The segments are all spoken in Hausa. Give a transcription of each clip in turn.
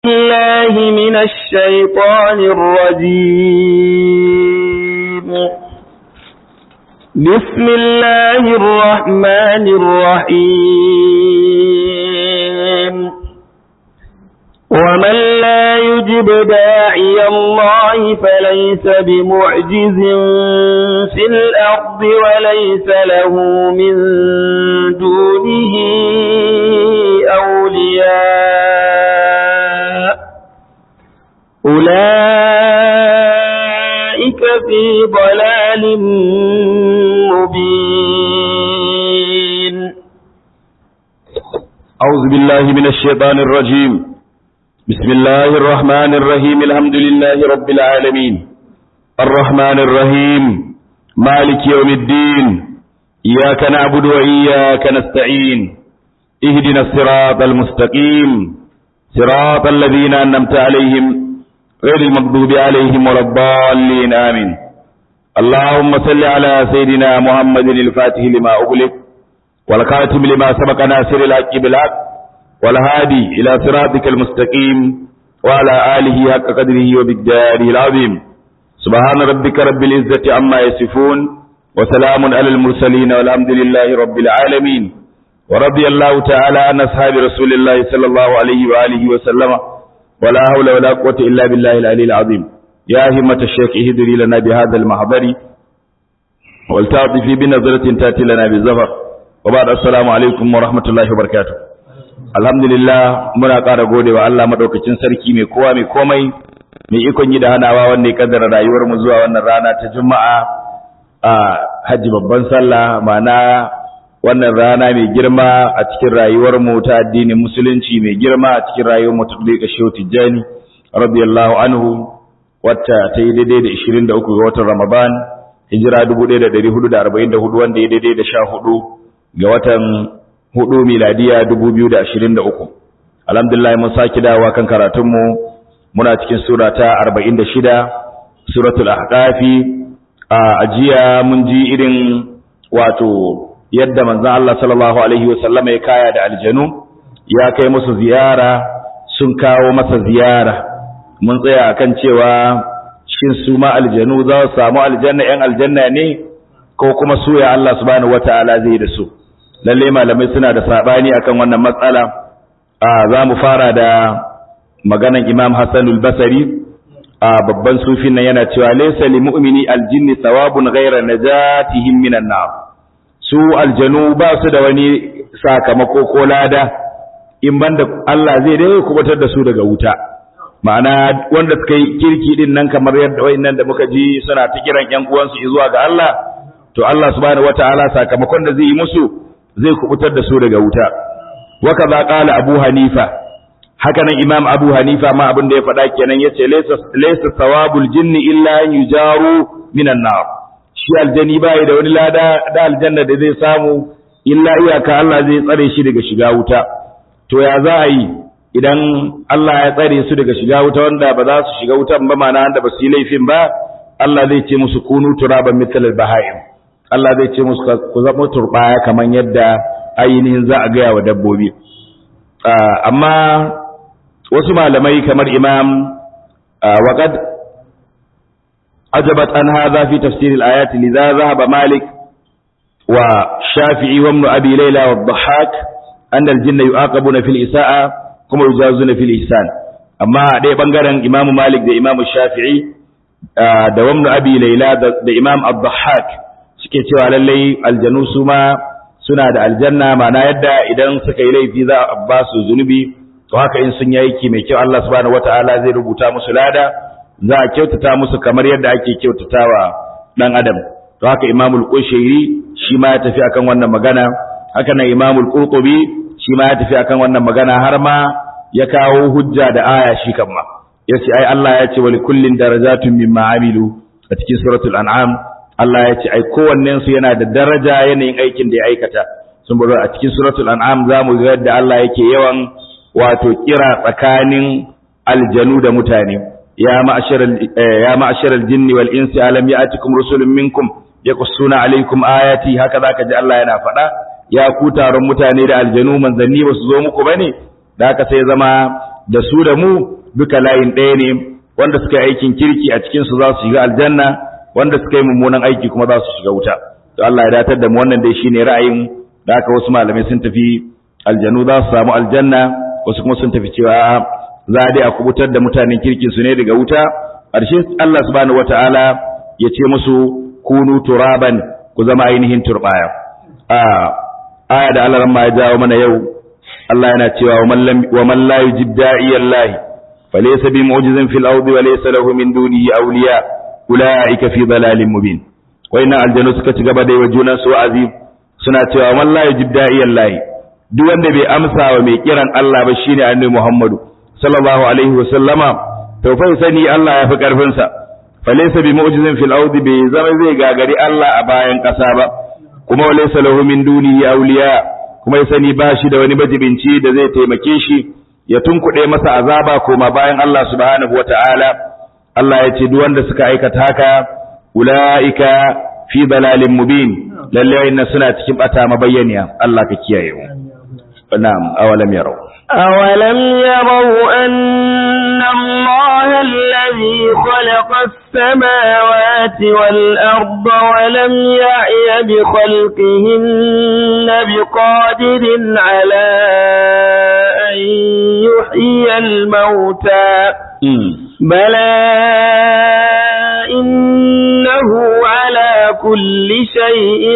الله من الشيطان الرجيم بسم الله الرحمن الرحيم ومن لا يجب داعي الله فليس بمعجز في الأرض وليس له من دونه أولياء أولئك في ضلال مبين أعوذ بالله من الشيطان الرجيم بسم الله الرحمن الرحيم الحمد لله رب العالمين الرحمن الرحيم مالك يوم الدين إياك نعبد وإياك نستعين اهدنا الصراط المستقيم صراط الذين أنمت عليهم غير المغضوب عليهم ولا الضالين آمين اللهم صل على سيدنا محمد الفاتح لما أغلق والخاتم لما سبق ناصر الحق بالحق والهادي إلى صراطك المستقيم وعلى آله حق قدره وبالداره العظيم سبحان ربك رب العزة عما يصفون وسلام على المرسلين والحمد لله رب العالمين ورضي الله تعالى عن أصحاب رسول الله صلى الله عليه وآله وسلم ولا حول ولا قوة إلا بالله العلي العظيم يا همة الشيخ اهدري لنا بهذا المحضر والتعطفي بنظرة تأتي لنا بالزفر وبعد السلام عليكم ورحمة الله وبركاته alhamdulillah muna ƙara gode wa Allah maɗaukacin sarki mai kowa mai komai mai ikon yi da hanawa wanda ya kaddara rayuwar mu zuwa wannan rana ta juma'a a hajji babban sallah ma'ana wannan rana mai girma a cikin rayuwar mu ta addinin musulunci mai girma a cikin rayuwar mu ta dika shehu tijjani radiyallahu anhu wacce ta yi daidai da 23 ga watan ramadan hijira 1444 wanda ya daidai da 14 ga watan hudu miladiya dubu biyu da ashirin da uku alhamdulillah mun sake dawa kan karatunmu muna cikin sura ta arba'in da shida suratul ahqafi a ajiya mun ji irin wato yadda manzon Allah sallallahu alaihi wasallama ya kaya da aljanu ya kai musu ziyara sun kawo masa ziyara mun tsaya akan cewa shin su ma aljanu za su samu aljanna yan aljanna ne ko kuma su ya Allah subhanahu wataala zai da su lalle malamai suna da sabani akan wannan matsala a za mu fara da maganan imam hassan al-basari a babban sufin nan yana cewa laysa lil mu'mini al-jinni thawabun ghayra najatihim minan nar su aljanu ba su da wani sakamako ko lada in banda Allah zai dai kubatar da su daga wuta ma'ana wanda suka yi kirki din nan kamar yadda wayannan da muka ji suna ta kiran ƴan uwansu zuwa ga Allah to Allah subhanahu wataala sakamakon da zai yi musu zai kubutar da su daga wuta waka za ƙala abu hanifa haka nan imam abu hanifa ma abin da ya faɗa kenan ya ce laisa sawabul jinni illa an yujaru minan nar shi aljani bai da wani lada da aljanna da zai samu illa iyaka Allah zai tsare shi daga shiga wuta to ya za a yi idan Allah ya tsare su daga shiga wuta wanda ba za su shiga wutan ba mana wanda ba su yi laifin ba Allah zai ce musu kunu turaban mithlal bahaim Allah zai ce musu ku zama turbaya kamar yadda ainihin za a gaya wa dabbobi amma wasu malamai kamar imam waqad ajabat an hadha fi tafsir al-ayat lidha dhahaba malik wa shafi'i wa ibn abi layla wa dhahak anna al-jinna yu'aqabuna fil isa'a kuma yujazuna fil ihsan amma a ɗaya bangaren imam malik da imam shafi'i da wa ibn abi layla da imam ad-dhahak suke cewa lallai aljanu su ma suna da aljanna mana yadda idan suka yi laifi za a ba su zunubi to haka in sun yi aiki mai kyau Allah subhanahu wataala zai rubuta musu lada za a kyautata musu kamar yadda ake kyautatawa dan adam to haka imamul qushairi shi ma ya tafi akan wannan magana haka nan imamul qurtubi shi ma ya tafi akan wannan magana har ma ya kawo hujja da aya shi kan ma yace ai Allah ya ce wa likullin darajatun mimma amilu a cikin suratul an'am Allah ya ce ai kowannen su yana da daraja yanayin aikin da ya aikata sun bari a cikin suratul an'am zamu ga yadda Allah yake yawan wato kira tsakanin aljanu da mutane ya ma'asharal ya ma'asharal jinni wal insi alam ya'tikum rusulun minkum yaqussuna alaykum ayati haka zaka ji Allah yana faɗa ya ku taron mutane da aljanu manzanni ba su zo muku bane da haka sai zama da su da mu duka layin ɗaya ne wanda suka yi aikin kirki a cikin su za su shiga aljanna wanda suka yi mummunan aiki kuma za su shiga wuta to Allah ya datar da mu wannan dai shine ra'ayin da haka wasu malamai sun tafi aljanu za su samu aljanna wasu kuma sun tafi cewa za a dai a kubutar da mutanen kirkin su ne daga wuta ƙarshe Allah subhanahu wataala ya ce musu kunu turaban ku zama ainihin turbaya a aya da Allah ma ya jawo mana yau Allah yana cewa wa man la yujib da'iyallahi falaysa bi mu'jizin fil ardi wa laysa lahu min dunihi awliya ulaika fi dalalin mubin wayannan aljanu suka ci gaba da yi wa junan su wa'azi suna cewa man la yujib da'iyallahi duk wanda bai amsa wa mai kiran Allah ba shine annabi Muhammadu sallallahu alaihi wa sallama to fa sani Allah ya fi karfin sa falaysa bi mu'jizin fil ardi bai zama zai gagari Allah a bayan kasa ba kuma walaysa lahu min dunihi awliya kuma ya sani ba shi da wani majibinci da zai taimake shi ya tunkuɗe masa azaba koma bayan Allah subhanahu wata'ala Allah ya ce duk wanda suka aikata haka ulaika fi dalalin mubin lalle inna suna cikin bata mabayyaniya Allah ka kiyaye mu na'am awalam yarau أولم يروا أن الله الذي خلق السماوات والأرض ولم يعي بخلقهن بقادر على أن يحيي الموتى بلى إنه على كل شيء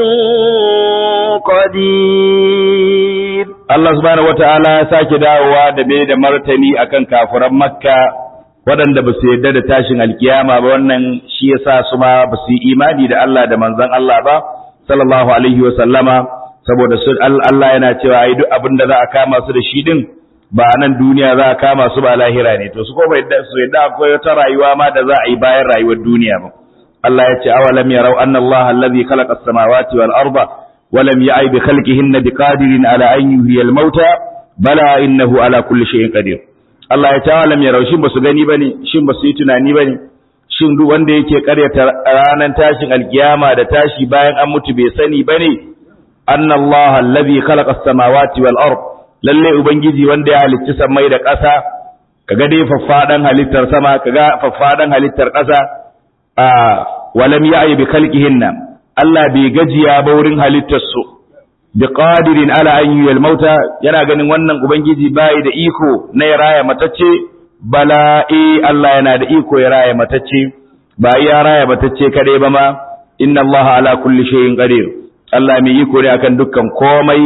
قدير Allah subhanahu wata'ala ya sake dawowa da bai da martani akan kafuran Makka waɗanda ba su yarda da tashin alkiyama ba wannan shi yasa su ma ba su yi imani da Allah da manzon Allah ba sallallahu alaihi wa sallama saboda su Allah yana cewa ai duk abin da za a kama su da shi din ba nan duniya za a kama su ba lahira ne to su ko bai su yadda akwai wata rayuwa ma da za a yi bayan rayuwar duniya ba Allah ya ce awalam yarau anna Allah allazi khalaqa as-samawati wal arda wa lam ya'i bi khalqihinna biqadirin ala an yuhyiya al-mauta bala innahu ala kulli shay'in qadir Allah ya ce awalam yarau shin basu gani bane shin basu yi tunani bane shin duk wanda yake karyata ranar tashin alkiyama da tashi bayan an mutu bai sani bane anna Allah allazi khalaqa as-samawati wal ard lalle ubangiji wanda ya halicci samai da ƙasa kaga dai faffadan halittar sama kaga faffadan halittar ƙasa a walam ya'i bi khalqihinna Allah bai gajiya ba wurin halittar su bi qadirin ala an yuyal mauta yana ganin wannan ubangiji bai da iko na ya raya matacce bala eh Allah yana da iko ya raya matacce ba ya raya matacce kadai ba ma inna Allah ala kulli shay'in qadir Allah mai iko ne akan dukkan komai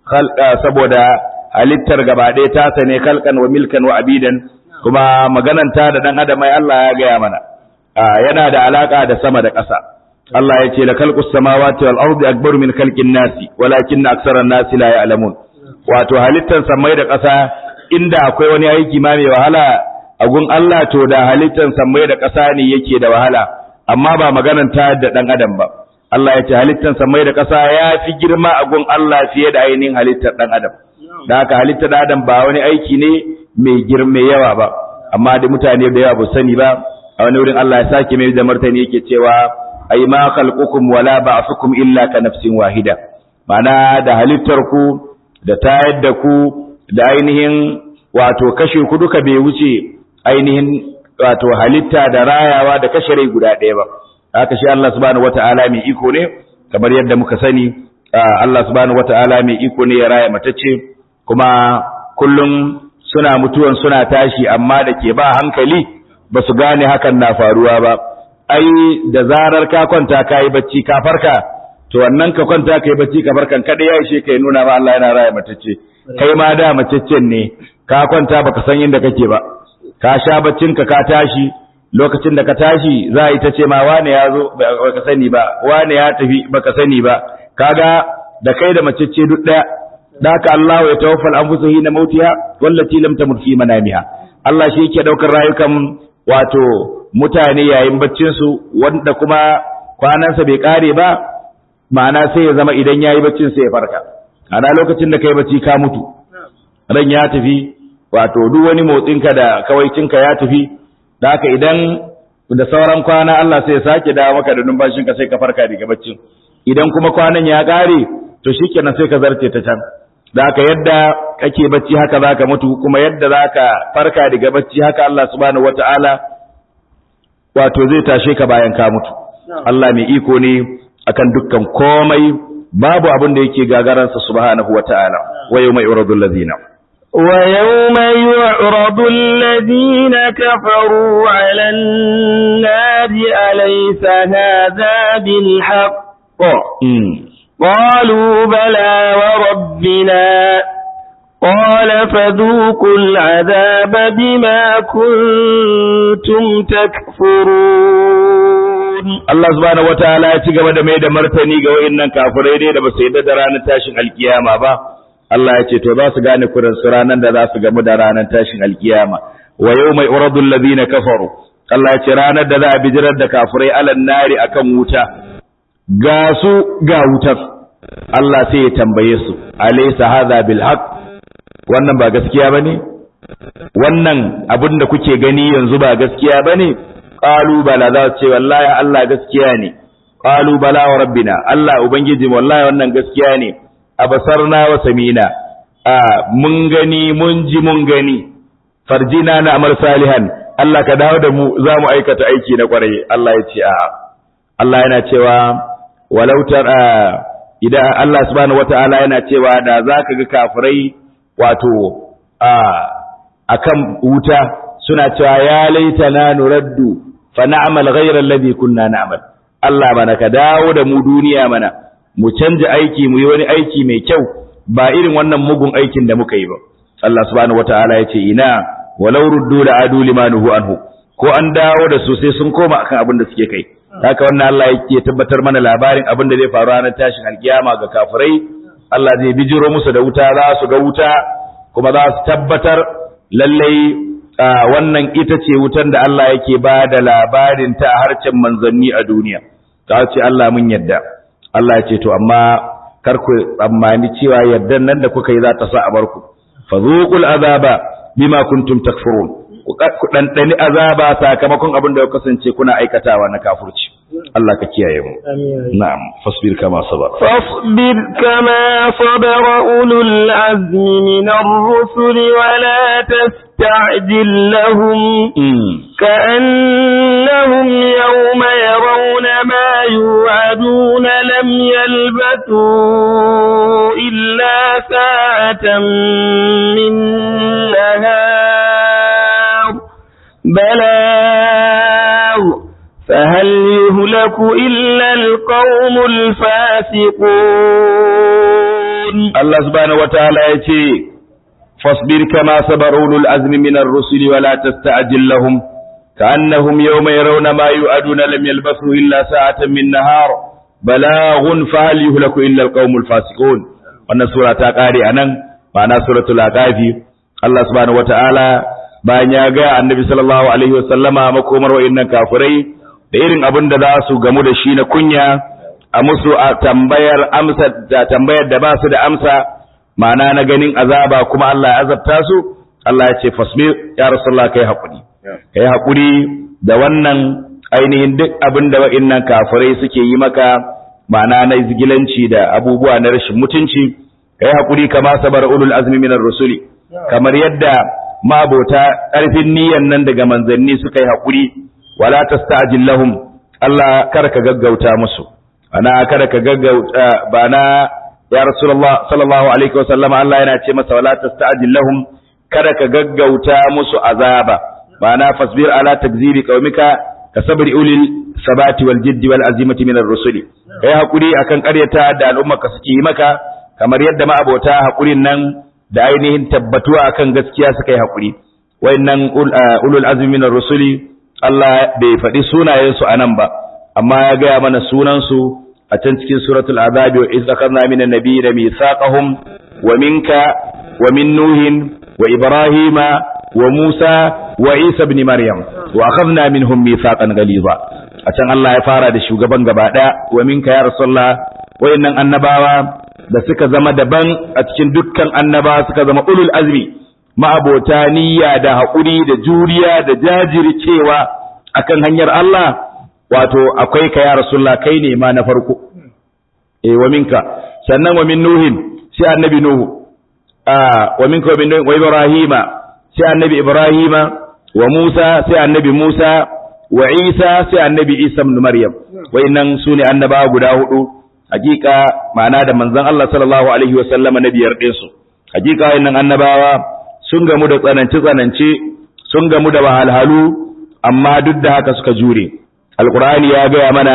saboda halittar gaba ɗaya ta sane kalkan wa milkan wa abidan kuma magananta da dan adam ai Allah ya gaya mana yana da alaka da sama da ƙasa Allah ya ce la khalqus samawati wal ardi akbaru min khalqin nasi walakin aksara nasi la ya'lamun wato halittar samai da ƙasa inda akwai wani aiki ma mai wahala a gun Allah to da halittar samai da ƙasa ne yake da wahala amma ba magananta da dan adam ba Allah ya ce halittar samai da ƙasa ya fi girma a gun Allah fiye da ainihin halittar ɗan adam da haka halittar ɗan adam ba wani aiki ne mai girma yawa ba amma da mutane da yawa ba sani ba a wani wurin Allah ya sake mai da martani yake cewa ai ma khalqukum wala ba'thukum illa ka nafsin wahida ma'ana da halittar ku da tayar da ku da ainihin wato kashe ku duka bai wuce ainihin wato halitta da rayawa da kashe rai guda ɗaya ba haka shi Allah subhanahu wata'ala mai iko ne kamar yadda muka sani Allah subhanahu wata'ala mai iko ne ya raya matacce kuma kullum suna mutuwan suna tashi amma da ke ba hankali ba su gane hakan na faruwa ba ai da zarar ka kwanta ka yi bacci ka farka to wannan ka kwanta ka yi bacci ka farkan kada ya ishe ka nuna ma Allah yana raya matacce kai ma da mataccen ne ka kwanta baka san inda kake ba ka sha baccinka ka tashi lokacin da ka tashi za a yi ta ce ma wane ya zo baka sani ba wane ya tafi baka sani ba kaga da kai da macece duk daya daka Allah ya tawaffal anfusa hina mautiha wallati lam tamut fi manamiha Allah shi yake daukar rayukan wato mutane yayin baccin su wanda kuma kwanansa bai kare ba ma'ana sai ya zama idan yayi baccin sai ya farka ana lokacin da kai bacci ka mutu ran ya tafi wato duk wani motsinka da kawaicinka ya tafi da haka idan da sauran kwana Allah sai ya sake dawo maka da numfashinka sai ka farka daga baccin idan kuma kwanan ya ƙare to shikenan sai ka zarce ta can da haka yadda kake bacci haka zaka mutu kuma yadda zaka farka daga bacci haka Allah subhanahu wataala wato zai tashe ka bayan ka mutu Allah mai iko ne akan dukkan komai babu abin da yake gagaransa subhanahu wataala wa yawma yuradul ladina ويوم يعرض الذين كفروا على النار أليس هذا بالحق قالوا بلى وربنا قال فذوقوا العذاب بما كنتم تكفرون Allah subhanahu wataala ya ci gaba da mai da martani ga wayannan kafirai ne da ba su yadda da ranar tashin alkiyama ba Allah ya ce to za su gane kuran su ranar da za su gamu da ranar tashin alkiyama wa yawma yuradu alladhina kafaru Allah ya ce ranar da za a bijirar da kafirai alan nari akan wuta ga su ga wutar Allah sai ya tambaye su alaysa hadha bil haqq wannan ba gaskiya bane wannan abin da kuke gani yanzu ba gaskiya bane qalu bala za su ce wallahi Allah gaskiya ne qalu bala wa rabbina Allah ubangiji wallahi wannan gaskiya ne abasarna wa samina a mun gani mun ji mun gani farjina na amal salihan Allah ka dawo da mu za mu aikata aiki na kwarai Allah ya ce a Allah yana cewa walau tara idan Allah subhanahu wataala yana cewa da zaka ga kafirai wato a akan wuta suna cewa ya laitana nuraddu fa na'mal ghayra alladhi kunna na'mal Allah bana ka dawo da mu duniya mana mu canja aiki mu yi wani aiki mai kyau ba irin wannan mugun aikin da muka yi ba Allah subhanahu wataala ya ce ina walau ruddu la adu limanuhu anhu ko an dawo da su sai sun koma akan abin da suke kai haka wannan Allah yake tabbatar mana labarin abin da zai faru ranar tashin alkiyama ga kafirai Allah zai bijiro musu da wuta za su ga wuta kuma za su tabbatar lallai wannan ita ce wutan da Allah yake ba da labarin ta a harcen manzanni a duniya ta ce Allah mun yadda Allah ya ce to amma kar ku tsammani cewa yaddan nan da kuka yi za ta sa a barku fazuqul azaba bima kuntum takfurun ku ɗanɗani azaba sakamakon abin da ya kasance kuna aikatawa na kafurci Allah ka kiyaye mu na'am fasbir kama sabar فاصبر كما صبر أولو العزم من الرسل ولا تستعجل لهم كأنهم يوم يرون ما يوعدون لم يلبثوا إلا ساعة من نهار بلاغ فهل يهلك إلا القوم الفاسقون الله سبحانه وتعالى يتي فاصبر كما صبر أولو العزم من الرسل ولا تستعجل لهم كأنهم يوم يرون ما يؤدون لم يلبثوا إلا ساعة من نهار بلاغ فهل يهلك إلا القوم الفاسقون wannan sura ta kare anan ma'ana suratul aqafi Allah subhanahu wataala bayan ya ga annabi sallallahu alaihi wasallama makomar wa'annan kafirai da irin abin da za su gamu da shi na kunya a musu a tambayar amsa da tambayar da ba su da amsa ma'ana na ganin azaba kuma Allah ya azabta su Allah ya ce fasbir ya rasulullah kai hakuri kai hakuri da wannan ainihin duk abin da wa'annan kafirai suke yi maka ma'ana na izgilanci da abubuwa na rashin mutunci kai hakuri kama sabar ulul azmi minar rusuli kamar yadda mabota ƙarfin niyyar nan daga manzanni suka yi hakuri wala tasta'jil lahum Allah kar ka gaggauta musu ana kar ka gaggauta ba na ya rasulullah sallallahu alaihi wasallam Allah yana ce masa wala tasta'jil lahum kada ka gaggauta musu azaba ba na fasbir ala takzibi qaumika ka sabri ulil sabati wal jiddi wal azimati min ar-rusuli kai hakuri akan ƙaryata da al'umma ka suke yi maka kamar yadda ma abota hakurin nan da ainihin tabbatuwa akan gaskiya suka yi hakuri wayannan ulul azmi min ar-rusuli Allah bai faɗi sunayensu a nan ba, amma ya gaya mana sunansu a can cikin suratul azabi wa iz akhadna min an-nabi da mithaqahum wa minka wa min nuhin wa ibrahima wa musa wa isa ibn maryam wa akhadna minhum mithaqan ghaliza a can Allah ya fara da shugaban gaba daya wa minka ya rasulullah wayannan annabawa da suka zama daban a cikin dukkan annabawa suka zama ulul azmi ma'abota niyya da haƙuri da juriya da jajircewa akan hanyar Allah wato akwai ka ya Rasulullah kai ne ma na farko eh wa minka sannan wa min nuhin sai annabi nuhu wa minka wa min wa ibrahima sai annabi ibrahima wa musa sai annabi musa wa isa sai annabi isa ibn maryam wayannan sune annabawa guda hudu hakika ma'ana da manzon Allah sallallahu alaihi wa sallama na biyar din su hakika wayannan annabawa sun gamu da tsananci tsananci sun gamu da wahalhalu amma duk da haka suka jure alqur'ani ya gaya mana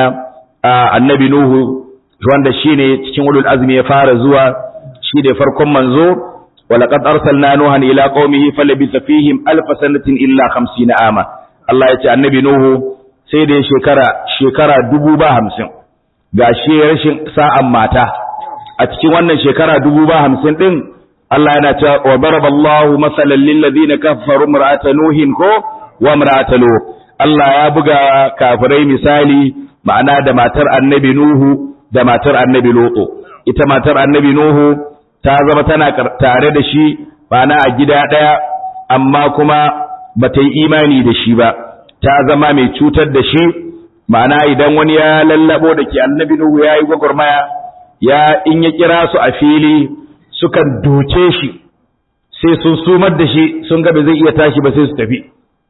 annabi nuhu wanda shine cikin ulul azmi ya fara zuwa shi da farkon manzo walaqad arsalna nuhan ila qaumihi falabitha fihim alf sanatin illa 50 ama Allah ya ce annabi nuhu sai da shekara shekara dubu ba hamsin ga shi rashin sa'an mata a cikin wannan shekara dubu ba hamsin din Allah yana cewa wa daraballahu masalan lil ladina kafaru imra'ata nuhin ko wa imra'ata lut Allah ya buga kafirai misali ma'ana da matar annabi nuhu da matar annabi Lutu ita matar annabi Nuhu ta zama tana tare da shi bana a gida ɗaya amma kuma ba ta yi imani da shi ba ta zama mai cutar da shi ma'ana idan wani ya lallabo da ke annabi Nuhu ya yi gwagwarmaya ya in ya kira su a fili sukan doke shi sai sun sumar da shi sun ga ba zai iya tashi ba sai su tafi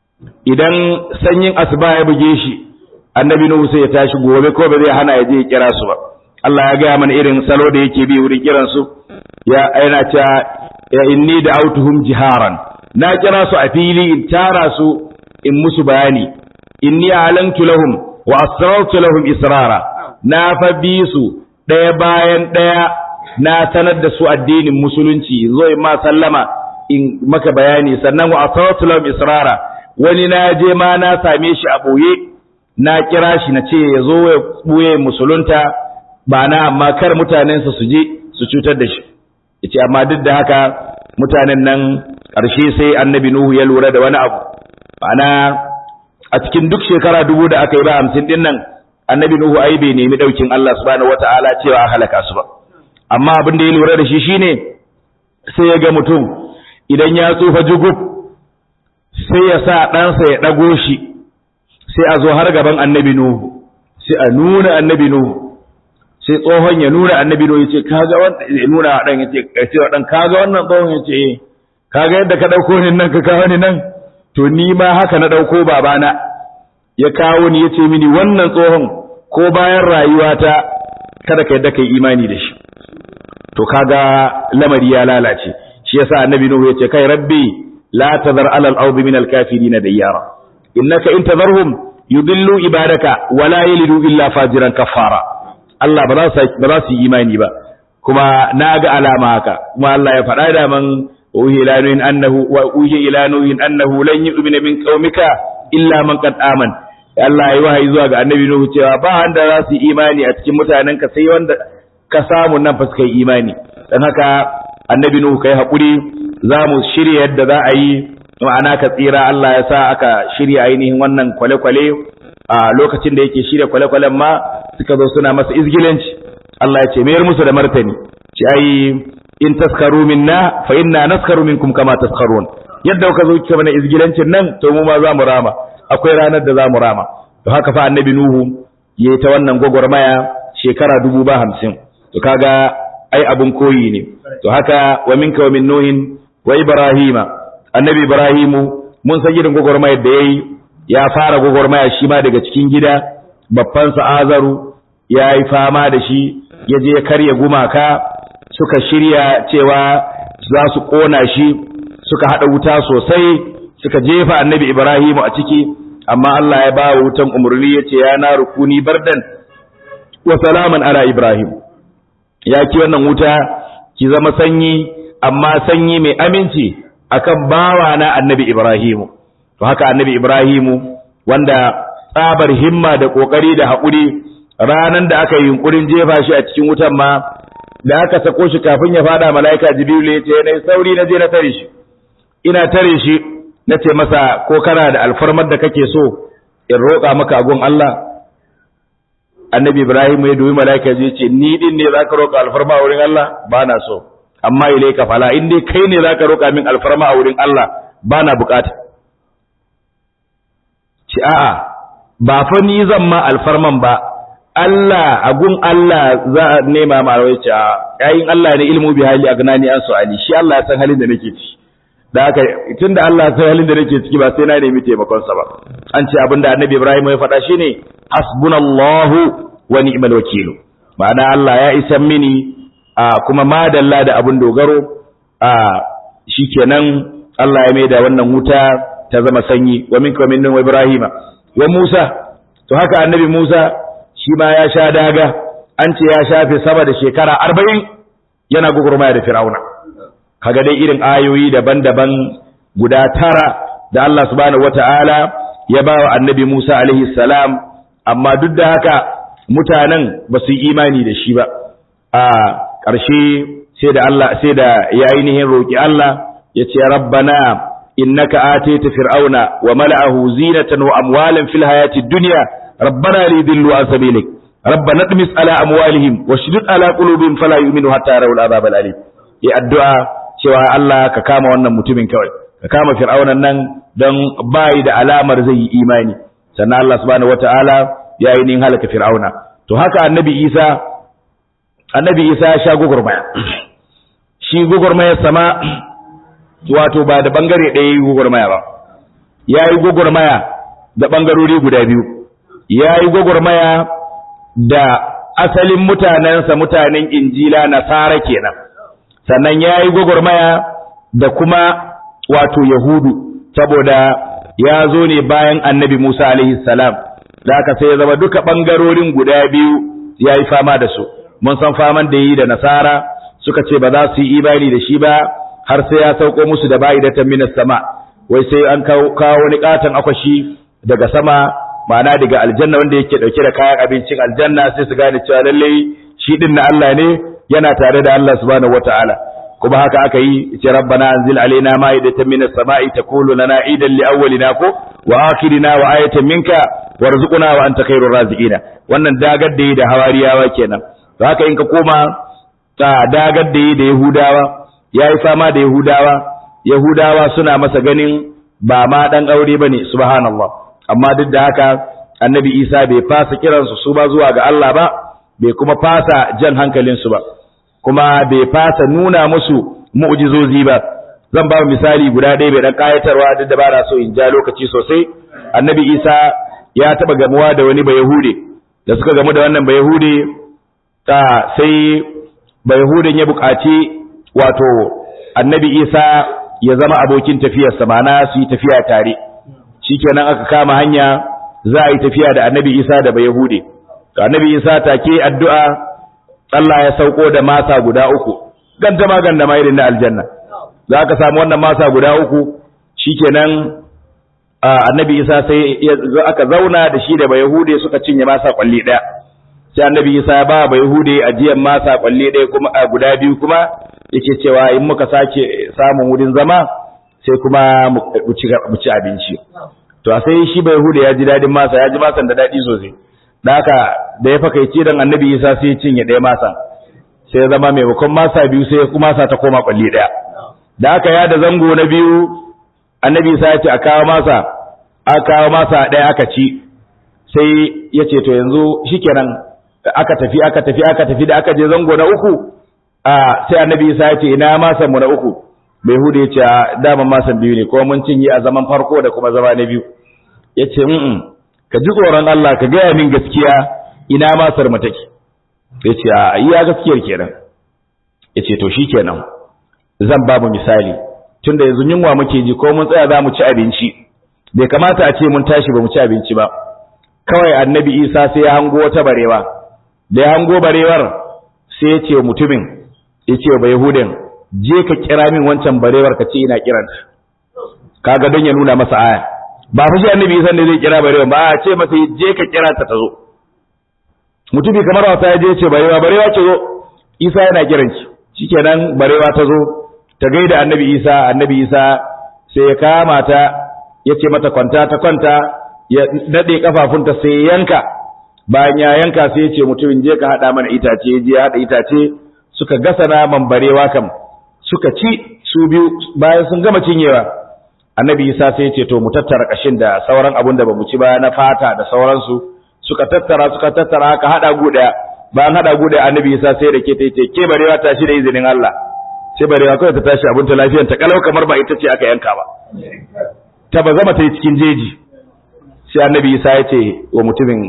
idan sanyin asuba ya buge shi annabi Nuhu sai ya tashi gobe ko ba zai hana ya je ya kira su ba Allah ya gaya mana irin salo da yake bi wurin kiran su ya aina ta ya inni da autuhum jiharan na kira su a fili in tara su in musu bayani inni alantu lahum wa asrartu lahum israra na fa bi su daya bayan daya na sanar da su addinin musulunci zo in ma sallama in maka bayani sannan wa asrartu lahum israra wani na je ma na same shi a boye na kira shi na ce ya zo ya ɓuye musulunta ba na amma kar mutanensa su je su cutar da shi yace amma duk da haka mutanen nan ƙarshe sai annabi nuhu ya lura da wani abu ma'ana a cikin duk shekara dubu da aka yi ba hamsin din nan annabi nuhu ai bai nemi ɗaukin Allah subhanahu wata'ala cewa a halaka su ba amma abin da ya lura da shi shine sai ya ga mutum idan ya tsufa jugub sai ya sa ɗansa ya ɗago shi sai a zo har gaban annabi Nuhu sai a nuna annabi Nuhu sai tsohon ya nuna annabi Nuhu yace kaga wannan ya nuna dan yace sai wa dan kaga wannan tsohon yace eh kaga yadda ka dauko ni nan ka kawo ni nan to ni ma haka na dauko babana ya kawo ni yace mini wannan tsohon ko bayan rayuwata kada ka yadda kai imani da shi to kaga lamari ya lalace shi yasa annabi Nuhu yace kai rabbi la tazar alal ardi min al kafirin dayyara innaka in tadharhum yudillu ibadaka wala yalidu illa fajiran kafara Allah ba za su ba za su yi imani ba kuma na ga alama haka kuma Allah ya faɗa da man uhi ila nuhin annahu wa uhi ila nuhin annahu lan yu'mina min qaumika illa man qad aman Allah ya wahayi zuwa ga annabi Nuhu cewa ba wanda za su yi imani a cikin mutanenka sai wanda ka samu nan fa suka yi imani dan haka annabi Nuhu kai hakuri za mu shirya yadda za a yi ma'ana ka tsira Allah ya sa aka shirya ainihin wannan kwale-kwale a lokacin da yake shirya kwale-kwalen ma suka zo suna masa izgilanci Allah ya ce mayar musu da martani ci ai in taskaru minna fa inna naskaru minkum kama taskarun yadda kuka zo kika mana izgilancin nan to mu ma za mu rama akwai ranar da za mu rama to haka fa annabi nuhu yayi ta wannan gwagwarmaya shekara dubu ba hamsin to kaga ai abun koyi ne to haka wa minka wa min nuhin wa ibrahima annabi ibrahimu mun san irin gwagwarmayar da yayi ya fara gwagwarmaya shi ma daga cikin gida babban sa azaru ya yi fama da shi ya je karya gumaka suka shirya cewa za su kona shi suka hada wuta sosai suka jefa annabi ibrahimu a ciki amma Allah ya ba wutan umarni ya ce ya na rukuni bardan wa salaman ala ibrahim ya ki wannan wuta ki zama sanyi amma sanyi mai aminci akan bawa na annabi Ibrahimu to haka annabi Ibrahimu wanda tsabar himma da kokari da haƙuri ranan da aka yi yunkurin jefa shi a cikin wutan ma da aka sako shi kafin ya fada mala'ika Jibril ya ce nayi sauri na je na tare shi ina tare shi na ce masa ko kana da alfarmar da kake so in roƙa maka agun Allah annabi Ibrahim ya dubi mala'ika ya ce ni din ne zaka roƙa alfarma a wurin Allah ba na so amma ilaika fala in dai kai ne zaka roƙa min alfarma a wurin Allah ba na bukata ci a'a ba fa ni zan ma alfarman ba Allah a gun Allah za a nema ma rawai ce yayin Allah ne ilmu bi hali agnani an su'ali shi Allah ya san halin da nake ciki da haka tunda Allah ya san halin da nake ciki ba sai na nemi taimakon sa ba an ce abinda Annabi Ibrahim ya faɗa shine hasbunallahu wa ni'mal wakil ma'ana Allah ya isa mini a kuma madalla da abin dogaro a shikenan Allah ya maida wannan wuta ta zama sanyi wa minka min wa Ibrahima wa Musa to haka Annabi Musa shi ma ya sha daga an ce ya shafe sama da shekara arba'in yana gugurmaya da fir'auna kaga dai irin ayoyi daban-daban guda tara da Allah subhanahu wata'ala ya ba wa annabi Musa alaihi salam amma duk da haka mutanen ba su yi imani da shi ba a ƙarshe sai da Allah sai da ya ainihin roƙi Allah ya ce rabbana innaka atayta fir'auna wa mala'ahu zinatan wa amwalan fil hayati dunya ربنا ليضلوا عن سبيلك ربنا اطمس على اموالهم واشدد على قلوبهم فلا يؤمنوا حتى يروا العذاب الالم yi addu'a cewa Allah ka kama wannan mutumin kawai ka kama fir'aunan nan don bai da alamar zai yi imani sannan Allah subhanahu wataala ya yi nin halaka fir'auna to haka annabi Isa annabi Isa ya sha gugurmaya shi gugurmayar sama wato ba da bangare ɗaya yi gugurmaya ba ya yi gugurmaya da bangarori guda biyu ya yi gwagwarmaya da asalin mutanensa mutanen injila nasara kenan sannan ya yi gwagwarmaya da kuma wato yahudu saboda ya zo ne bayan annabi musa alaihi salam da aka sai ya zama duka ɓangarorin guda biyu ya yi fama da su mun san faman da yi da nasara suka ce ba za su yi imani da shi ba har sai ya sauko musu da bayi da minas sama wai sai an kawo wani katon akwashi daga sama ma'ana daga aljanna wanda yake dauke da kayan abincin aljanna sai su gane cewa lalle shi din na Allah ne yana tare da Allah subhanahu wataala kuma haka aka yi ce rabbana anzil alaina ma'idatan minas sama'i takulu lana idan li awwalina ko wa akhirina wa ayatan minka warzuqna wa anta khairur raziqina wannan dagar da yi da hawariyawa kenan to haka in ka koma ta dagar da yi da yahudawa yayi fama da yahudawa yahudawa suna masa ganin ba ma dan aure bane subhanallah amma duk da haka annabi isa bai fasa kiransu su ba zuwa ga Allah ba bai kuma fasa jan hankalinsu ba kuma bai fasa nuna musu mu'jizozi ba zan ba misali guda ɗaya bai dan kayatarwa duk da ba na so in ja lokaci sosai annabi isa ya taba gamuwa da wani bayahude da suka gamu da wannan bayahude ta sai bayahudin ya buƙaci wato annabi isa ya zama abokin tafiyarsa ma'ana su yi tafiya tare shikenan aka kama hanya za a yi tafiya da annabi isa da bai yahude to annabi isa take addu'a Allah ya sauko da masa guda uku gandama gandama irin na aljanna za ka samu wannan masa guda uku shikenan annabi isa sai aka zauna da shi da bai yahude suka cinye masa kwalli daya sai annabi isa ya ba bai yahude ajiyan masa kwalli daya kuma guda biyu kuma yake cewa in muka sake samun wurin zama sai kuma mu ci abinci to a sai shi bai huda ya ji dadin masa ya ji masan da dadi sosai da haka da ya fakaice dan annabi isa sai ya cinye ɗaya masa sai ya zama maimakon masa biyu sai kuma masa ta koma kwalli ɗaya da haka ya da zango na biyu annabi isa ya ce a kawo masa a kawo masa ɗaya aka ci sai ya ce to yanzu shikenan aka tafi aka tafi aka tafi da aka je zango na uku a sai annabi isa ya ce ina masan mu na uku bai hudu ya ce daman masan biyu ne kuma mun cinye a zaman farko da kuma zama na biyu ya ce mm ka ji tsoron Allah ka gaya min gaskiya ina masar mu take ya ce a iya gaskiyar kenan ya ce to shi kenan zan ba mu misali tunda yanzu yunwa muke ji ko mun tsaya za mu ci abinci bai kamata a ce mun tashi ba mu ci abinci ba kawai annabi isa sai ya hango wata barewa da ya hango barewar sai ya ce mutumin ya ce ba yahudin je ka kira min wancan barewar ka ce ina kiranta kaga don ya nuna masa aya ba fa shi annabi isa ne zai kira barewar ba a ce masa je ka kira ta ta zo mutumi kamar wasa ya je ce barewa barewa ce zo isa yana kiran ki shikenan barewa ta zo ta gaida annabi isa annabi isa sai ya kama ta ya ce mata kwanta ta kwanta ya nade kafafunta sai yanka bayan ya yanka sai ya ce mutumin je ka hada mana itace je ya hada itace suka gasa naman barewa kam suka ci su biyu bayan sun gama cinyewa annabi isa sai ya ce to mu tattara kashin da sauran abun da bamu ci ba na fata da sauransu suka tattara suka tattara aka hada guda bayan hada guda annabi Isa sai da ke tace ke barewa ta shi da izinin Allah sai barewa kawai ta tashi abin ta lafiyar ta kalau kamar ba ita ce aka yanka ba ta ba zama ta yi cikin jeji sai annabi Isa ya ce wa mutumin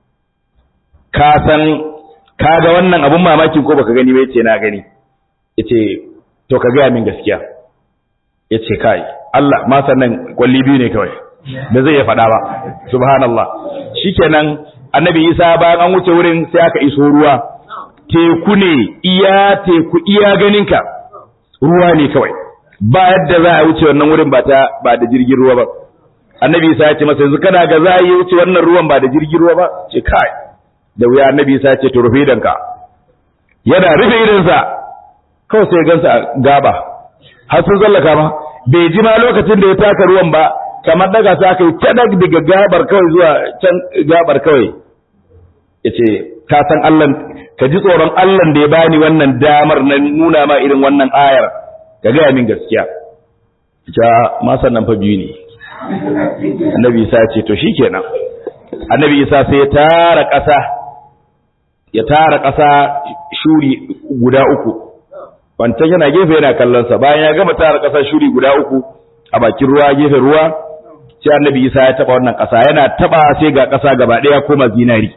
ka san ka ga wannan abun mamaki ko baka gani ba yace na gani yace to ka gaya min gaskiya yace kai Allah ma sannan kwalli biyu ne kawai da zai ya faɗa ba subhanallah shikenan annabi Isa bayan an wuce wurin sai aka iso ruwa teku ne iya teku iya ganinka ruwa ne kawai ba yadda za a wuce wannan wurin ba ta ba da jirgin ruwa ba annabi Isa ya ce masa yanzu kana ga za a yi wuce wannan ruwan ba da jirgin ruwa ba ce kai da wuya annabi Isa ya ce to rufe idanka yana rufe idansa kawai sai gansa a gaba har sun zallaka ma bai ji ma lokacin da ya taka ruwan ba kamar daga sa aka yi cadak daga gabar kawai zuwa can gabar kawai ya ce ka san Allah ka ji tsoron Allah da ya bani wannan damar na nuna ma irin wannan ayar ka gaya min gaskiya ja ma sannan fa biyu ne annabi isa ya ce to shikenan annabi isa sai ya tara ƙasa ya tara ƙasa shuri guda uku wancan yana gefe yana kallonsa bayan ya gama tara ƙasa shuri guda uku a bakin ruwa gefen ruwa sai annabi isa ya taba wannan ƙasa yana taba sai ga ƙasa gaba ɗaya koma zinari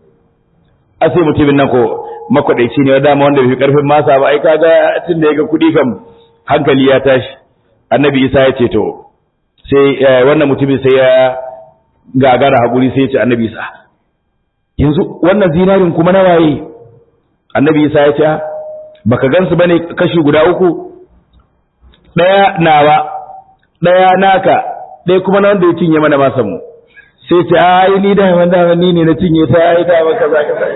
a sai mutumin nan ko makwadaici ne dama wanda bai fi karfin masa ba ai kaga tun da ya ga kuɗi kam hankali ya tashi annabi isa ya ce to sai wannan mutumin sai ya gagara haƙuri sai ya ce annabi isa yanzu wannan zinarin kuma na waye annabi isa ya ce baka gansu bane kashi guda uku ɗaya nawa ɗaya naka ɗaya kuma na wanda ya cinye mana masan mu sai ce ai ni da wanda ni ne na cinye ta ai da maka za ka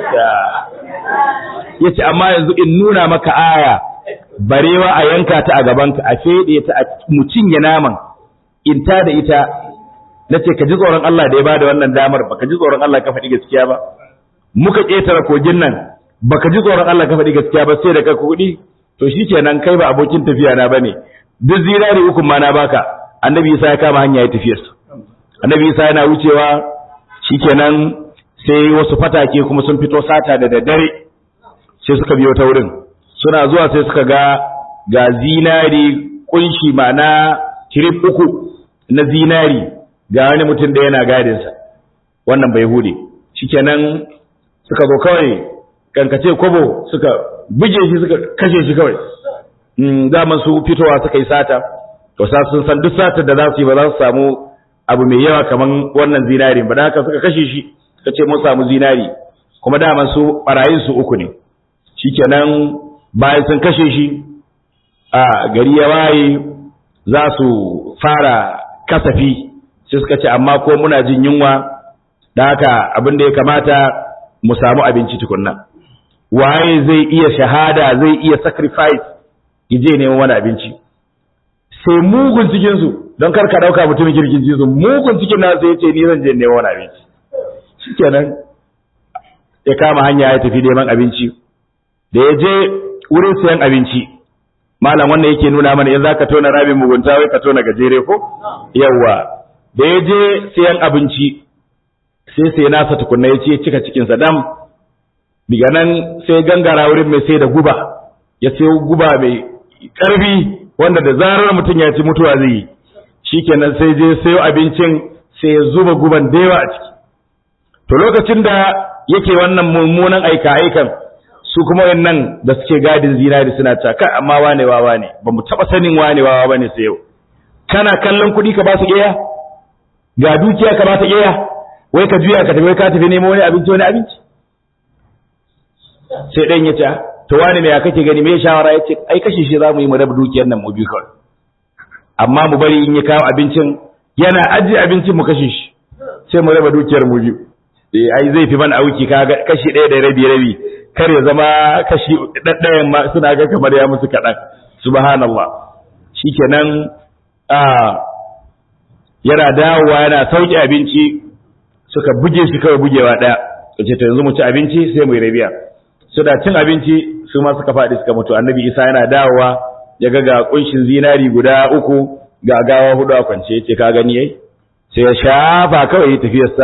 yace amma yanzu in nuna maka aya barewa a yanka ta a gaban ka a fede ta a mu cinye naman in ta da ita nace ka ji tsoron Allah da ya bada wannan damar baka ji tsoron Allah ka faɗi gaskiya ba muka ƙetare kogin nan baka ji tsoron Allah ka faɗi gaskiya ba sai da ka kuɗi to shikenan kai ba abokin tafiya na bane duk zirari uku ma na baka annabi Isa ya kama hanya ya tafiyar su annabi Isa yana wucewa shikenan sai wasu fatake kuma sun fito sata da daddare sai suka biyo ta wurin suna zuwa sai suka ga ga zinari kunshi ma'ana tirip uku na zinari ga wani mutum da yana gadinsa wannan bai hude shikenan suka zo kawai kankace kwabo suka buge shi suka kashe shi kawai daman su fitowa suka yi sata to sa sun san duk satar da za su yi ba za su samu abu mai yawa kaman wannan zinari ba da haka suka kashe shi suka ce mun samu zinari kuma daman su barayin su uku ne shikenan bayan sun kashe shi a gari ya waye za su fara kasafi sai suka ce amma ko muna jin yunwa da haka abin da ya kamata mu samu abinci tukunna waye zai iya shahada zai iya sacrifice je neman wani abinci sai mugun cikin su don kar ka dauka mutumin kirkin su mugun cikin nasu ya ce ni zan je neman wani abinci shikenan ya kama hanya ya tafi neman abinci da ya je wurin sayan abinci malam wannan yake nuna mana in zaka tona rabin mugunta wai ka tona gajere ko yawa da ya je sayan abinci sai sai nasa tukunna ya ce cika cikinsa dam diga nan sai gangara wurin mai sai da guba ya sayo guba mai ƙarfi wanda da zarar mutum ya ci mutuwa zai yi shikenan sai je sayo abincin sai ya zuba guban da yawa a ciki to lokacin da yake wannan mummunan aika aikan su kuma wannan da suke gadin zinari suna ta kai amma wane wawa ne ba mu taɓa sanin wane wawa bane sai yau kana kallon kuɗi ka ba su ƙeya ga dukiya ka ba ta ƙeya wai ka juya ka tafi ka tafi nemo wani abinci wani abinci sai ɗan ya ce to wani ne ya kake gani me shawara ya ce ai kashe shi za mu yi mu raba dukiyar nan mu biyu kawai amma mu bari in ya kawo abincin yana ajiye abincin mu kashe shi sai mu raba dukiyar mu biyu eh ai zai fi mana auki ka kashi ɗaya da rabi rabi kar ya zama kashi ɗaɗɗayan ma suna ga kamar ya musu kaɗan subhanallah shikenan a yana dawowa yana sauke abinci suka buge shi kawai bugewa ɗaya ce to yanzu mu ci abinci sai mu yi rabiya suna cin abinci su ma suka faɗi suka mutu annabi isa yana dawowa ya ga ga kunshin zinari guda uku ga gawa hudu a kwance yace ka gani yayi sai ya shafa kawai tafiyarsa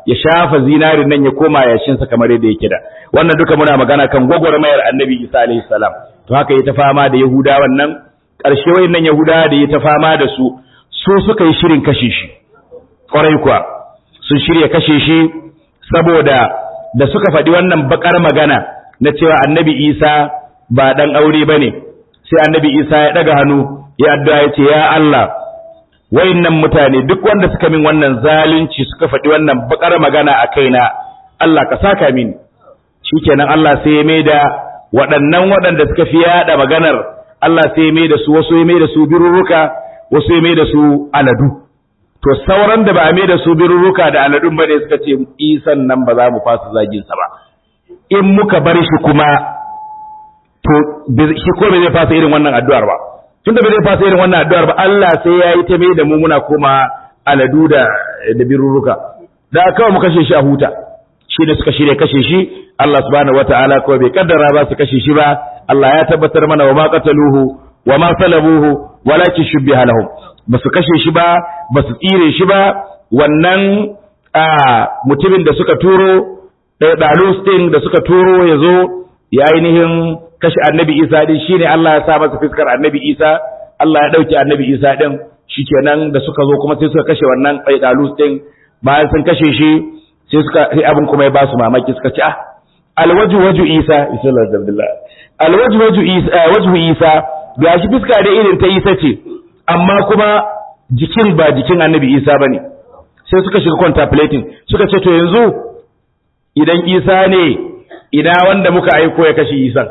ya shafa zinarin nan ya koma yashinsa kamar yadda yake da wannan duka muna magana kan gwagwarmayar annabi isa alaihi salam to haka ya ta fama da yahudawan nan ƙarshe wayannan yahudawa da ya ta fama da su su suka yi shirin kashe shi ƙwarai kuwa sun shirya kashe shi saboda da suka faɗi wannan bakar magana na cewa annabi isa ba ɗan aure ba ne sai annabi isa ya ɗaga hannu ya addu'a ya ce ya Allah wayannan mutane duk wanda suka min wannan zalunci suka faɗi wannan bakar magana a kaina Allah ka saka min shikenan Allah sai ya maida waɗannan waɗanda suka fi yaɗa maganar Allah sai ya maida su wasu ya maida su birurruka wasu ya maida su aladu to sauran da ba a maida su birurruka da aladun ba ne suka ce isan nan ba za mu fasa zagin sa ba in muka bar shi kuma to shi ko bai zai fasa irin wannan addu'ar ba tunda bai zai fasa irin wannan addu'ar ba Allah sai ya yi ta mai da mu muna koma aladu da da birurruka da kawai mu kashe shi a huta shi da suka shirya kashe shi Allah subhanahu wataala kawai bai kaddara ba su kashe shi ba Allah ya tabbatar mana wa ma qataluhu wa ma salabuhu walakin shubbiha lahum ba su kashe shi ba ba su tsire shi ba wannan mutumin da suka turo ɗalus ɗin da suka turo ya zo ya ainihin kashe annabi isa din shine Allah ya sa masa fiskar annabi isa Allah ya ɗauke annabi isa din shikenan da suka zo kuma sai suka kashe wannan ɗalus ɗin bayan sun kashe shi sai suka sai abin kuma ya ba su mamaki suka ce ah alwaju waju isa sallallahu alaihi alwaju waju isa wajhu isa gashi fiska da irin ta isa ce amma kuma jikin ba jikin annabi isa bane sai suka shiga contemplating suka ce to yanzu idan isa ne ina wanda muka aiko ya kashe isan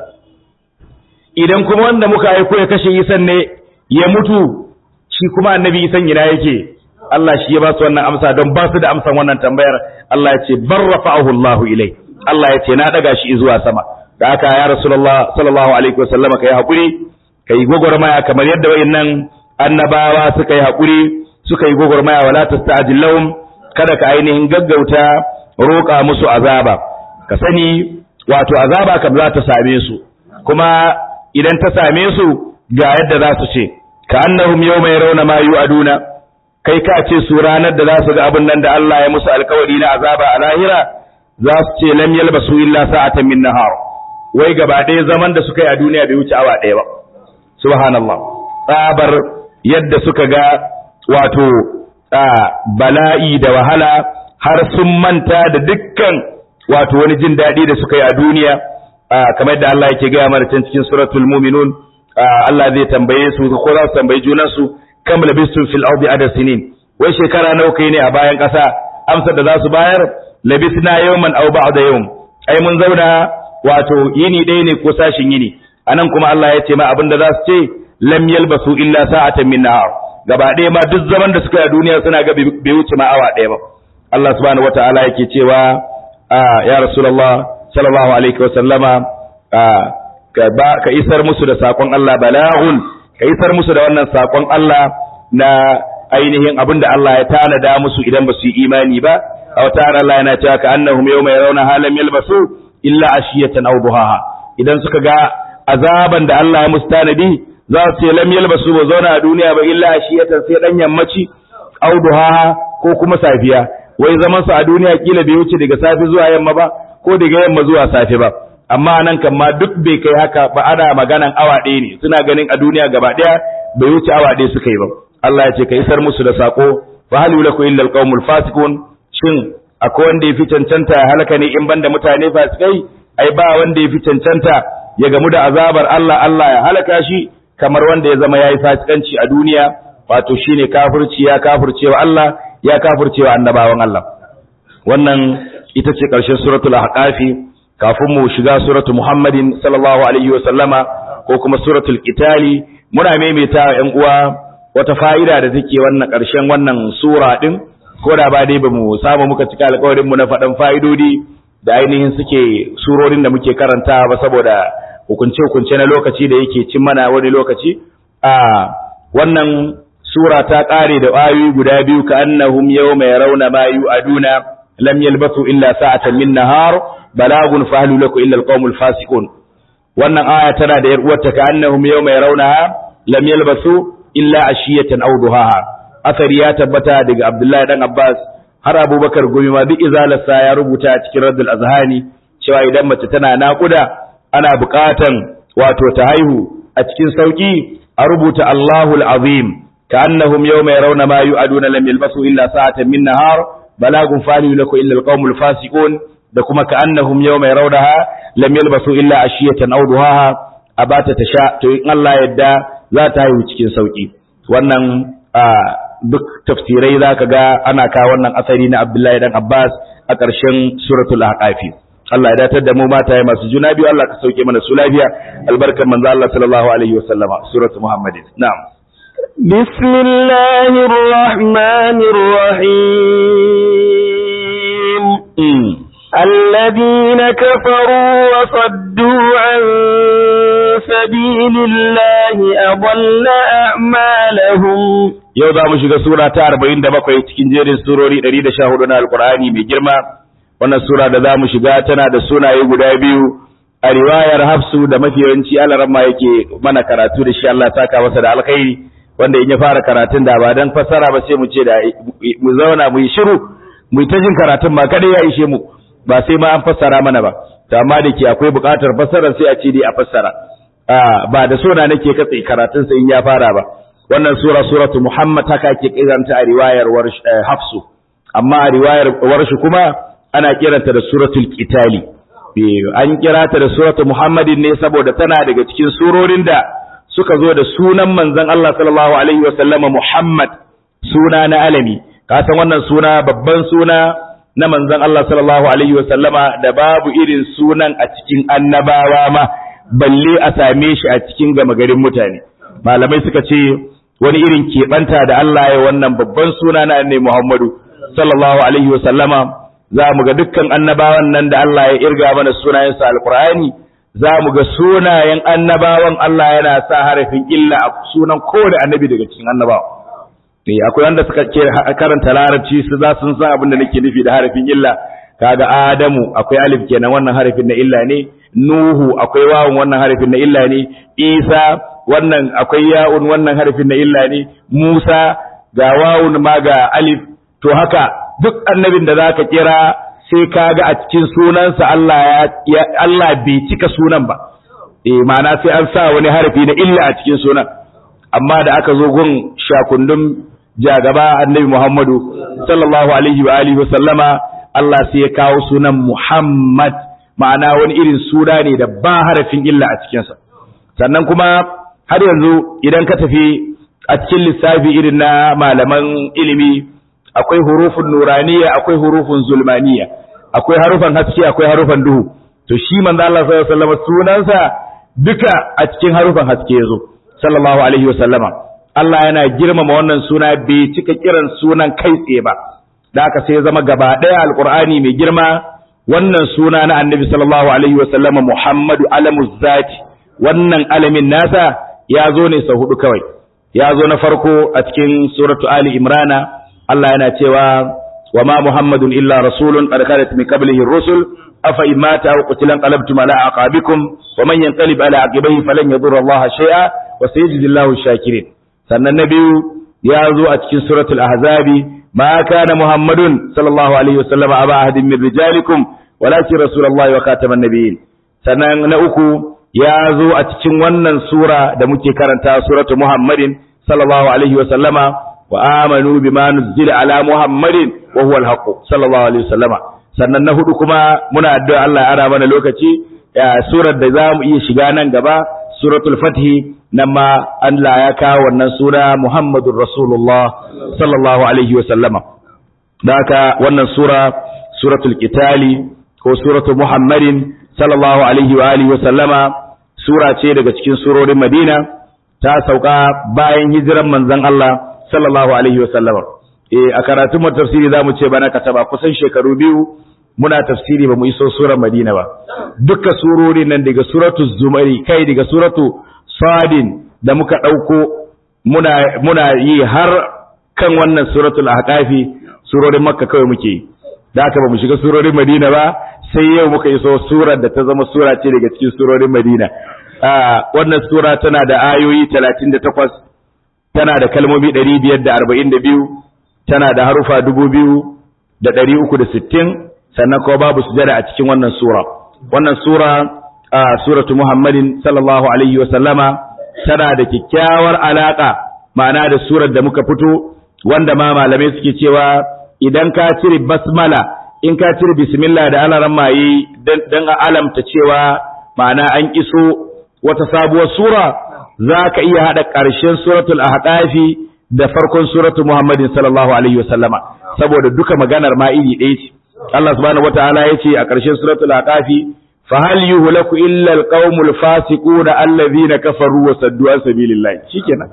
idan kuma wanda muka aiko ya kashe isan ne ya mutu shi kuma annabi isan ina yake Allah shi ya ba su wannan amsa don ba su da amsan wannan tambayar Allah ya ce barrafa'ahu Allah ilai Allah ya ce na daga shi zuwa sama da aka ya rasulullah sallallahu alaihi wasallam kai hakuri kai gogormaya kamar yadda wayannan annabawa suka yi hakuri suka yi gogormaya wala tasta'jil lahum kada ka ainihin gaggauta roƙa musu azaba ka sani wato azaba kam za ta same su kuma idan ta same su ga yadda za su ce ka annahum yawma yarawna ma yu'aduna kai ka ce su ranar da za su ga abin nan da Allah ya musu alkawari na azaba a lahira za su ce lam yalbasu illa sa'atan min nahar wai gaba ɗaya zaman da suka yi a duniya bai wuce awa ɗaya ba subhanallah tsabar yadda suka ga wato bala'i da wahala har sun manta da dukkan wato wani jin daɗi da suka yi a duniya kamar da Allah yake gaya mana can cikin suratul muminun Allah zai tambaye su ko za su tambayi junansu kam labistum fil ardi adad sinin wai shekara nawa kai ne a bayan ƙasa amsar da za su bayar labisna yawman aw ba'da yawm ai mun zauna wato yini ɗaya ne ko sashin yini anan kuma Allah ya ce ma abin da za su ce lam yalbasu illa sa'atan min nahar gaba ɗaya ma duk zaman da suka yi a duniya suna ga bai wuce ma awa ɗaya ba Allah subhanahu wataala yake cewa ya rasulullah sallallahu alaihi wa sallama ka isar musu da sakon Allah bala'un ka isar musu da wannan sakon Allah na ainihin abin da Allah ya tanada musu idan ba su yi imani ba a wata Allah yana cewa ka annahum yawma yarawna halam yalbasu illa ashiyatan aw duhaha idan suka ga azaban da Allah ya musu tanadi za su ce lam yalbasu ba zauna a duniya ba illa ashiyatan sai dan yammaci aw duhaha ko kuma safiya wai zaman su a duniya kila bai wuce daga safi zuwa yamma ba ko daga yamma zuwa safi ba amma nan kan ma duk bai kai haka ba ana maganan awa ɗaya ne suna ganin a duniya gaba ɗaya bai wuce awa ɗaya suka yi ba Allah ya ce ka isar musu da sako fa hal yulaku illa alqaumul fasiqun shin akwai wanda yafi cancanta ya halaka ne in banda mutane fasikai ai ba wanda yafi cancanta ya gamu da azabar Allah Allah ya halaka shi kamar wanda ya zama yayi fasikanci a duniya wato shine kafirci ya kafircewa Allah ya kafircewa annabawan Allah wannan ita ce ƙarshen suratul ahqafi kafin mu shiga suratu muhammadin sallallahu alaihi wa sallama ko kuma suratul qitali muna maimaita ƴan uwa wata fa'ida da take wannan ƙarshen wannan sura din ko da ba dai bamu samu muka cika alƙawarin mu na faɗan fa'idodi da ainihin suke surorin da muke karantawa ba saboda hukunce hukunce na lokaci da yake cin mana wani lokaci a wannan sura ta ƙare da ayoyi guda biyu ka annahum yawma yarawna ma yu'aduna lam yalbathu illa sa'atan min nahar balagun fahlu lakum illa alqawmul fasiqun wannan aya tana da yar uwarta ka annahum yawma yarawnaha lam yalbathu illa ashiyatan aw duhaha asari ya tabbata daga Abdullahi dan Abbas har abubakar gumi ma duk izalarsa ya rubuta a cikin raddul azhani cewa idan mace tana naƙuda ana buƙatan wato ta haihu a cikin sauki a rubuta Allahul azim كأنهم يوم يرون ما يؤدون لم يلبثوا إلا ساعة من نهار بلاغ فالي لك إلا القوم الفاسقون دكما كأنهم يوم يرونها لم يلبثوا إلا عشية أو ضحاها أبات تشاء تو إن الله يدى لا تهيو cikin sauki wannan duk tafsirai zaka ga ana ka wannan asari na Abdullahi dan Abbas a ƙarshen suratul ahqafi Allah ya datar da mu mataye masu juna biyu Allah ka sauke mana su lafiya albarkan manzo Allah sallallahu alaihi wasallama suratul muhammadin na'am بسم الله الرحمن الرحيم الذين كفروا وصدوا عن سبيل الله أضل أعمالهم yau za mu shiga sura ta arba'in da bakwai cikin jerin surori ɗari da sha hudu na alkur'ani mai girma wannan sura da za mu shiga tana da sunaye guda biyu a riwayar hafsu da mafi yawanci alaramma yake mana karatu da shi Allah saka masa da alkhairi wanda in ya fara karatun da ba dan fassara ba sai mu ce da mu zauna mu yi shiru mu yi ta jin karatun ma kada ya ishe mu ba sai ma an fassara mana ba to amma da ke akwai buƙatar fassara sai a ce dai a fassara ba da sona nake katse karatun sai in ya fara ba wannan sura suratu muhammad haka ke kiranta a riwayar hafsu amma a riwayar warshi kuma ana kiranta da suratul qitali an kira ta da suratu muhammadin ne saboda tana daga cikin surorin da suka zo da sunan manzon Allah sallallahu alaihi wa sallama Muhammad suna na alami ka san wannan suna babban suna na manzon Allah sallallahu alaihi wa sallama da babu irin sunan a cikin annabawa ma balle a same shi a cikin gama garin mutane malamai suka ce wani irin keɓanta da Allah ya wannan babban suna na annabi Muhammadu sallallahu alaihi wa sallama za mu ga dukkan annabawan nan da Allah ya irga mana sunayensa alqur'ani za mu ga sunayen annabawan Allah yana sa harafin illa a sunan kowane annabi daga cikin annabawa eh akwai wanda suka ke karanta larabci su za sun san abin da nake nufi da harafin illa kaga adamu akwai alif kenan wannan harafin na illa ne nuhu akwai wawun wannan harafin na illa ne isa wannan akwai ya'un wannan harafin na illa ne musa ga wawun ma ga alif to haka duk annabin da zaka kira sai ka ga a cikin sunansa Allah ya Allah bai cika sunan ba eh ma'ana sai an sa wani harafi na illa a cikin sunan amma da aka zo gun shakundun jagaba annabi Muhammadu sallallahu alaihi wa alihi wa sallama Allah sai ya kawo sunan Muhammad ma'ana wani irin suna ne da ba harafin illa a cikinsa sannan kuma har yanzu idan ka tafi a cikin lissafi irin na malaman ilimi akwai hurufun nuraniya akwai hurufun zulmaniya akwai harufan haske akwai harufan duhu to shi manzo Allah sallallahu alaihi wasallam sunansa duka a cikin harufan haske yazo sallallahu alaihi wasallama Allah yana girmama wannan suna bai cika kiran sunan kai tsaye ba da haka sai ya zama gaba daya alqur'ani mai girma wannan suna na annabi sallallahu alaihi wasallama Muhammadu alamuz zati wannan alamin nasa ya zo ne sau hudu kawai ya zo na farko a cikin suratu ali imrana Allah yana cewa wa ma Muhammadun illa rasulun qad khalat min qablihi ar-rusul afa in mata aw qutila qalabtum ala aqabikum wa man yanqalib ala aqibihi falan yadurra Allah shay'a wa sayajzi Allahu shakirin sannan na biyu ya zo a cikin suratul ahzabi ma kana Muhammadun sallallahu alaihi wasallam aba ahadin min rijalikum walakin rasulullahi wa khataman nabiyyin sannan na uku ya zo a cikin wannan sura da muke karanta suratu Muhammadin sallallahu alaihi wasallama وآمنوا بما نزل على محمد وهو الحق صلى الله عليه وسلم sannan na hudu kuma muna addu'a Allah ya ara mana lokaci surar da zamu iya shiga nan gaba suratul fathi nan ma Allah ya kawo wannan sura Muhammadur Rasulullah sallallahu alaihi wa sallama haka wannan sura suratul qitali ko suratul Muhammadin sallallahu alaihi wa alihi wa sallama sura ce daga cikin surorin Madina ta sauka bayan hijiran manzon Allah sallallahu alaihi wa sallama eh a karatun mu tafsiri zamu ce bana kataba kusan shekaru biyu muna tafsiri ba mu iso surar Madina ba duka surori nan daga suratu Zumari kai daga suratu Sadin da muka dauko muna muna yi har kan wannan suratul ahqafi surorin Makka kawai muke yi da haka ba mu shiga surorin Madina ba sai yau muka iso surar da ta zama sura ce daga cikin surorin Madina wannan sura tana da ayoyi 38 tana da kalmomi ɗari biyar da arba'in da biyu tana da harufa dubu biyu da ɗari uku da sittin sannan kuma babu sujada a cikin wannan sura wannan sura a suratu muhammadin sallallahu alaihi wa sallama tana da kyakkyawar alaka ma'ana da surar da muka fito wanda ma malamai suke cewa idan ka cire basmala in ka cire bismillah da alaran maye dan a alamta cewa ma'ana an iso wata sabuwar sura za ka iya haɗa ƙarshen suratul ahqafi da farkon suratul muhammadin sallallahu alaihi wasallama saboda duka maganar ma iri ɗaya ce Allah subhanahu wataala ya ce a ƙarshen suratul ahqafi fa hal yuhlaku illa alqaumul fasiquna allazina kafaru wa saddu an sabilillah shikenan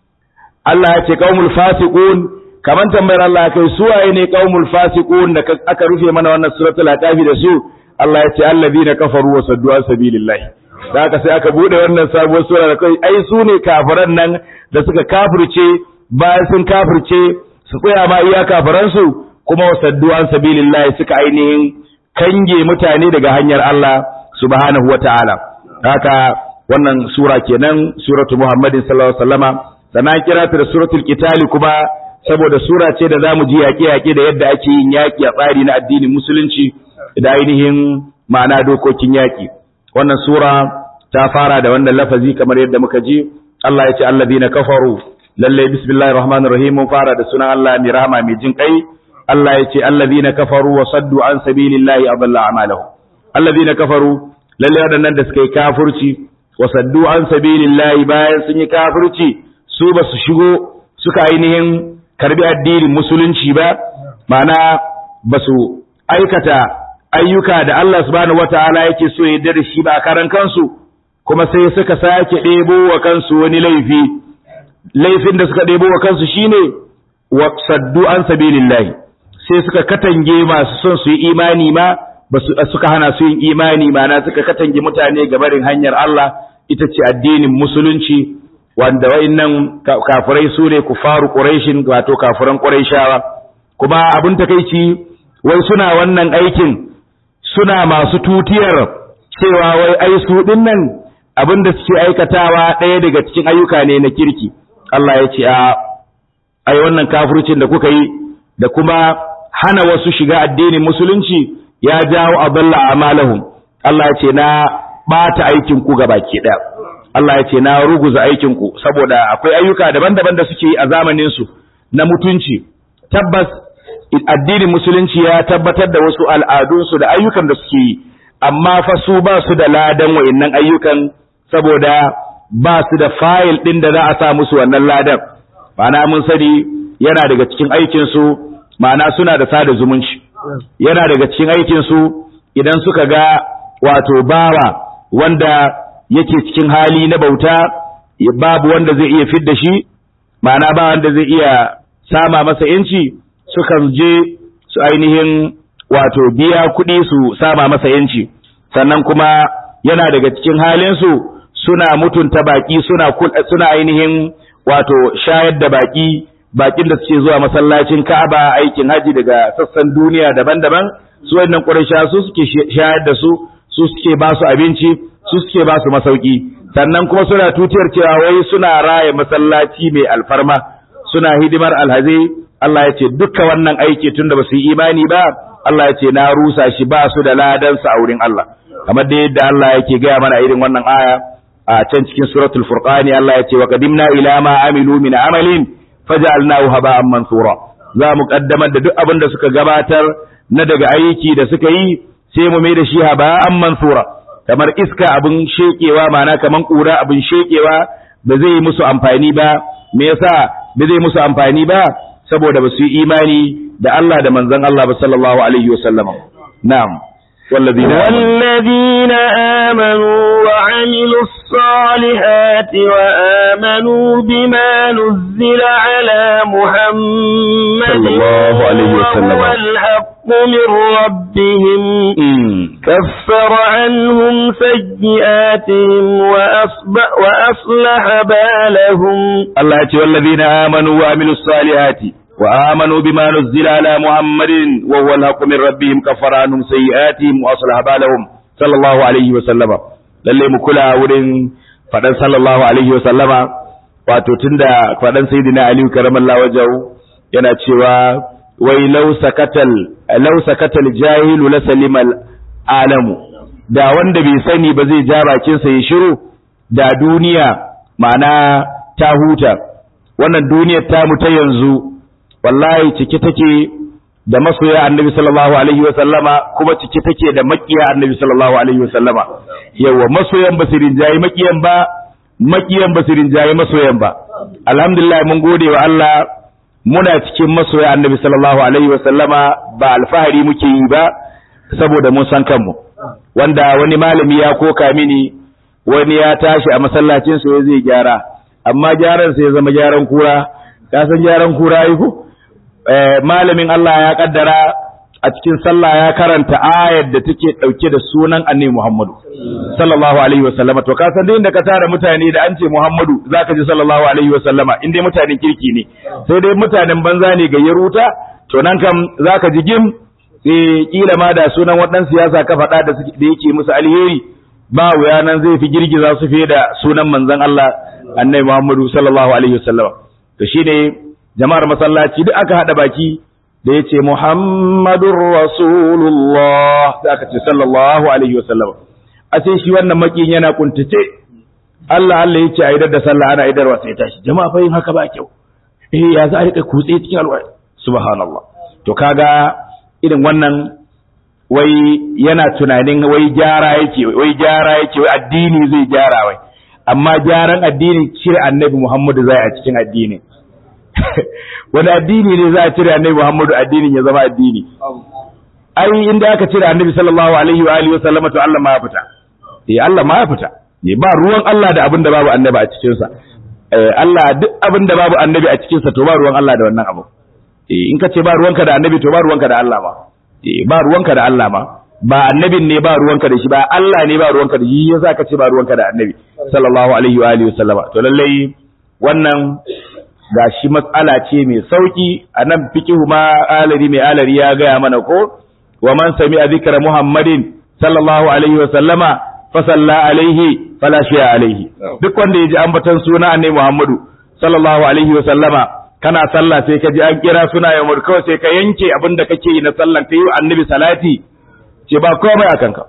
Allah ya ce qaumul fasiqun kaman tambayar Allah kai su waye ne qaumul fasiqun da aka rufe mana wannan suratul ahqafi da su Allah ya ce allazina kafaru wa saddu an sabilillah da haka sai aka bude wannan sabuwar sura da kai ai su ne kafiran nan da suka kafirce bayan sun kafirce su tsaya ma iya kafiran su kuma wasaddu an sabilillah suka ainihin kange mutane daga hanyar Allah subhanahu wataala haka wannan sura kenan suratu muhammadin sallallahu alaihi wasallama sannan kira ta da suratul qitali kuma saboda sura ce da zamu ji yaƙe-yaƙe da yadda ake yin yaƙi a tsari na addinin musulunci da ainihin ma'ana dokokin yaƙi wannan sura ta fara da wannan lafazi kamar yadda muka ji Allah ya ce allazina kafaru lalle bismillahir rahmanir rahim mun fara da sunan Allah mai rahama mai jin kai Allah ya ce allazina kafaru wa saddu an sabilillahi adalla a'malahum allazina kafaru lalle wadannan da suka yi kafirci wa saddu an sabilillahi bayan sun yi kafirci su ba su shigo suka ainihin karbi addinin musulunci ba ma'ana ba su aikata ayyuka da Allah subhanahu wataala yake so ya yarda da shi ba a karan kansu kuma sai suka sake ɗebo wa kansu wani laifi laifin da suka ɗebo wa kansu shine wa saddu an sabilillahi sai suka katange masu son su yi imani ma basu suka hana su yin imani mana suka katange mutane ga barin hanyar Allah ita ce addinin musulunci wanda wayannan kafirai su ne kufaru quraishin wato kafiran quraishawa kuma abin takeici wai suna wannan aikin suna masu tutiyar cewa wai ai su dinnan abin da suke aikatawa ɗaya daga cikin ayyuka ne na kirki Allah ya ce a ai wannan kafircin da kuka yi da kuma hana wasu shiga addinin musulunci ya jawo adalla amalahum Allah ya ce na bata aikin ku baki ɗaya Allah ya ce na ruguza aikin ku saboda akwai ayyuka daban-daban da suke yi a zamanin su na mutunci tabbas addinin musulunci ya tabbatar da wasu al'adunsu da ayyukan da suke yi amma fa su ba su da ladan wa'annan ayyukan saboda ba su da fayil ɗin da za a sa musu wannan ladan ma'ana mun sani yana daga cikin aikinsu ma'ana suna da sada zumunci yana daga cikin aikinsu idan suka ga wato bawa wanda yake cikin hali na bauta babu wanda zai iya fidda shi ma'ana ba wanda zai iya sama masa yanci sukan je su ainihin wato biya kuɗi su sama masa yanci sannan kuma yana daga cikin halinsu suna mutunta baki suna suna ainihin wato shayar da baki bakin da suke zuwa masallacin Ka'aba aikin haji daga sassan duniya daban-daban su wannan Quraysha su suke shayar da su su suke ba su abinci su suke ba su masauki sannan kuma suna tutiyar cewa wai suna raya masallaci mai alfarma suna hidimar alhazai Allah ya ce dukkan wannan aiki tunda ba su yi imani ba Allah ya ce na rusa shi ba su da ladansa a wurin Allah kamar da yadda Allah yake gaya mana irin wannan aya a can cikin suratul furqani Allah ya ce wa qadimna ila ma amilu min amalin faj'alnahu haba'an mansura za mu kaddamar da duk abin da suka gabatar na daga aiki da suka yi sai mu mai da shi haba'an mansura kamar iska abin shekewa ma'ana kamar kura abin shekewa ba zai yi musu amfani ba me yasa ba zai musu amfani ba saboda ba su yi imani da Allah da manzon Allah ba sallallahu alaihi wasallam na'am والذين والذين آمنوا وعملوا الصالحات وآمنوا بما نزل على محمد صلى الله عليه وسلم. وهو الحق من ربهم كفر عنهم سيئاتهم وأصبح وأصلح بالهم Allah ya ce wallazina amanu wa amilus salihati wa amanu bima nuzila ala Muhammadin wa huwa al-haqqu min rabbihim kaffara anhum sayyi'atihim wa aslaha balahum sallallahu alaihi wa sallama lalle mu kula wurin fadan sallallahu alaihi wa sallama wato tunda fadan sayyidina Ali karamallahu wajhu yana cewa wai law sakatal law sakatal jahilu la salimal alamu da wanda bai sani ba zai ja bakin sa ya shiru da duniya ma'ana ta huta wannan duniyar ta mu ta yanzu wallahi cike take da masoya annabi sallallahu alaihi wa sallama kuma cike take da makiya annabi sallallahu alaihi wa sallama yawa masoyan basirin jayi makiyan ba makiyan basirin jayi masoyan ba alhamdulillah mun gode wa Allah muna cikin masoya annabi sallallahu alaihi wa sallama ba alfahari muke yi ba saboda mun san kanmu wanda wani malami ya koka mini wani ya tashi a masallacin sa zai gyara amma gyaran sa ya zama gyaran kura ka san gyaran kura yi ko malamin Allah ya kaddara a cikin sallah ya karanta ayar da take dauke da sunan annabi Muhammadu sallallahu alaihi wasallama to ka san dai inda ka tara mutane da an ce Muhammadu zaka ji sallallahu alaihi wasallama in dai mutanen kirki ne sai dai mutanen banza ne ga yaruta to nan kam zaka ji gim eh kila ma da sunan wadan siyasa ka faɗa da da yake musu alheri ba wuya nan zai fi girgiza su fiye da sunan manzon Allah annabi Muhammadu sallallahu alaihi wasallama to shine jama'ar masallaci duk aka haɗa baki da ya ce Muhammadun Rasulullah da aka ce sallallahu Alaihi wasallam a sai shi wannan makin yana kuntace Allah Allah ya ce a idar da sallah ana idarwa sai tashi jama'a fa yin haka ba kyau eh ya za a rika kutse cikin alwai subhanallah to kaga irin wannan wai yana tunanin wai gyara yake wai gyara yake wai addini zai gyara wai amma gyaran addini cire annabi Muhammadu zai a cikin addini wani addini ne za a cire annabi Muhammadu addinin ya zama addini ai inda aka cire annabi sallallahu alaihi wa alihi wasallama to Allah ma ya fita eh Allah ma ya fita ne ba ruwan Allah da abin da babu annabi a cikin sa eh Allah duk abin da babu annabi a cikin sa to ba ruwan Allah da wannan abu eh in ka ce ba ruwanka da annabi to ba ruwanka da Allah ma eh ba ruwanka da Allah ma ba annabin ne ba ruwanka da shi ba Allah ne ba ruwanka da shi yasa ka ce ba ruwanka da annabi sallallahu alaihi wa alihi wasallama to lallai wannan ga shi matsala ce mai sauki a nan fikihu ma alari mai alari ya gaya mana ko wa man sami a zikra muhammadin sallallahu alaihi wa sallama fa salla alaihi fala shiya alaihi duk wanda ya ji ambaton suna annabi muhammadu sallallahu alaihi wa sallama kana sallah sai ka ji an kira suna ya kawai sai ka yanke abin da kake yi na sallan ka yi wa annabi salati ce ba komai a kanka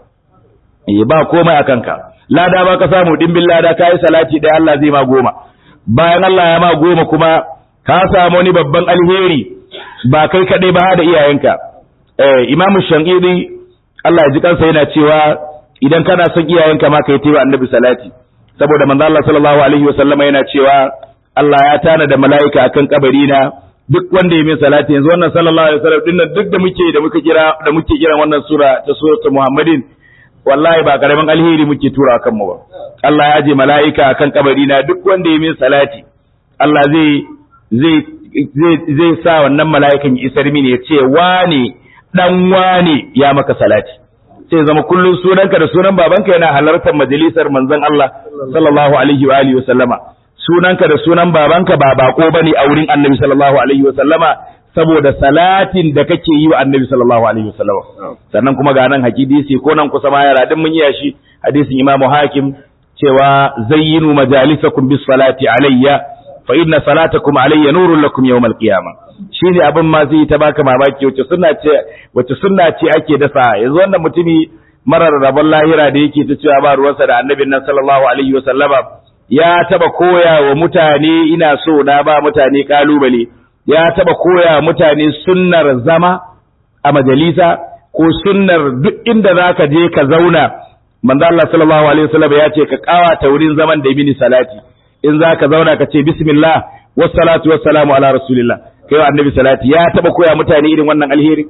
eh ba komai a kanka lada ba ka samu dimbin lada ka yi salati da Allah zai ma goma bayan Allah ya ma goma kuma ka samu wani babban alheri ba kai kaɗai ba da iyayenka eh imamu shanqidi Allah ya ji kansa yana cewa idan kana son iyayenka ma kai tayi annabi salati saboda manzo Allah sallallahu alaihi wa sallama yana cewa Allah ya tana da mala'ika akan kabari na duk wanda ya min salati yanzu wannan sallallahu alaihi wasallam dinnan duk da muke da muka kira da muke kiran wannan sura ta suratul muhammadin wallahi ba karamin alheri muke tura kan mu ba Allah ya je mala'ika akan kabari na duk wanda ya min salati Allah zai zai zai zai sa wannan mala'ikan ya isar mini ya ce wane dan wane ya maka salati sai zama kullun sunanka da sunan babanka yana halartar majalisar manzon Allah sallallahu alaihi wa alihi wa sallama sunanka da sunan babanka ba bako bane a wurin Annabi sallallahu alaihi wa sallama saboda salatin da kake yi wa Annabi sallallahu alaihi wa sallama sannan kuma ga nan hadisi ko nan kusa ma yara din mun yi shi hadisin Imam Hakim cewa zayyinu majalisakum bis salati alayya fa inna salatakum alayya nurun lakum yawm al-qiyamah shine abin ma zai ta baka mamaki wace sunna ce wace sunna ce ake dasa yanzu wannan mutumi marar rabon lahira da yake ta cewa ba ruwansa da annabin nan sallallahu alaihi wa sallama ya taba koya wa mutane ina so na ba mutane kalubale ya taba koya wa mutane sunnar zama a majalisa ko sunnar duk inda zaka je ka zauna manzo Allah sallallahu alaihi wasallam ya ce ka kawata wurin zaman da mini salati in zaka zauna ka ce bismillah wassalatu wassalamu ala rasulillah kai wa annabi salati ya taba koya mutane irin wannan alheri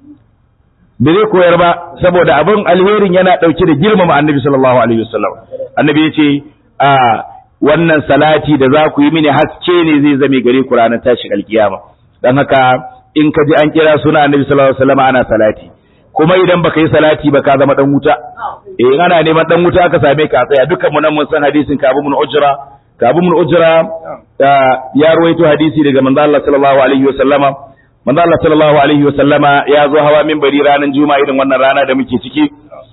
bai zai koyar ba saboda abin alherin yana dauke da girmama annabi sallallahu alaihi wasallam annabi ya ce a wannan salati da za ku yi mini haske ne zai zame gare ku ranar tashin alkiyama dan haka in ka ji an kira suna annabi sallallahu alaihi wasallam ana salati kuma idan baka yi salati ba ka zama dan wuta eh ana neman dan wuta ka same ka tsaya dukkan mu nan mun san hadisin Kabu mun Ujra Kabu mun Ujra ya ruwaito hadisi daga manzo Allah sallallahu alaihi wasallama manzo Allah sallallahu alaihi wasallama ya zo hawa minbari ranar juma'a irin wannan rana da muke ciki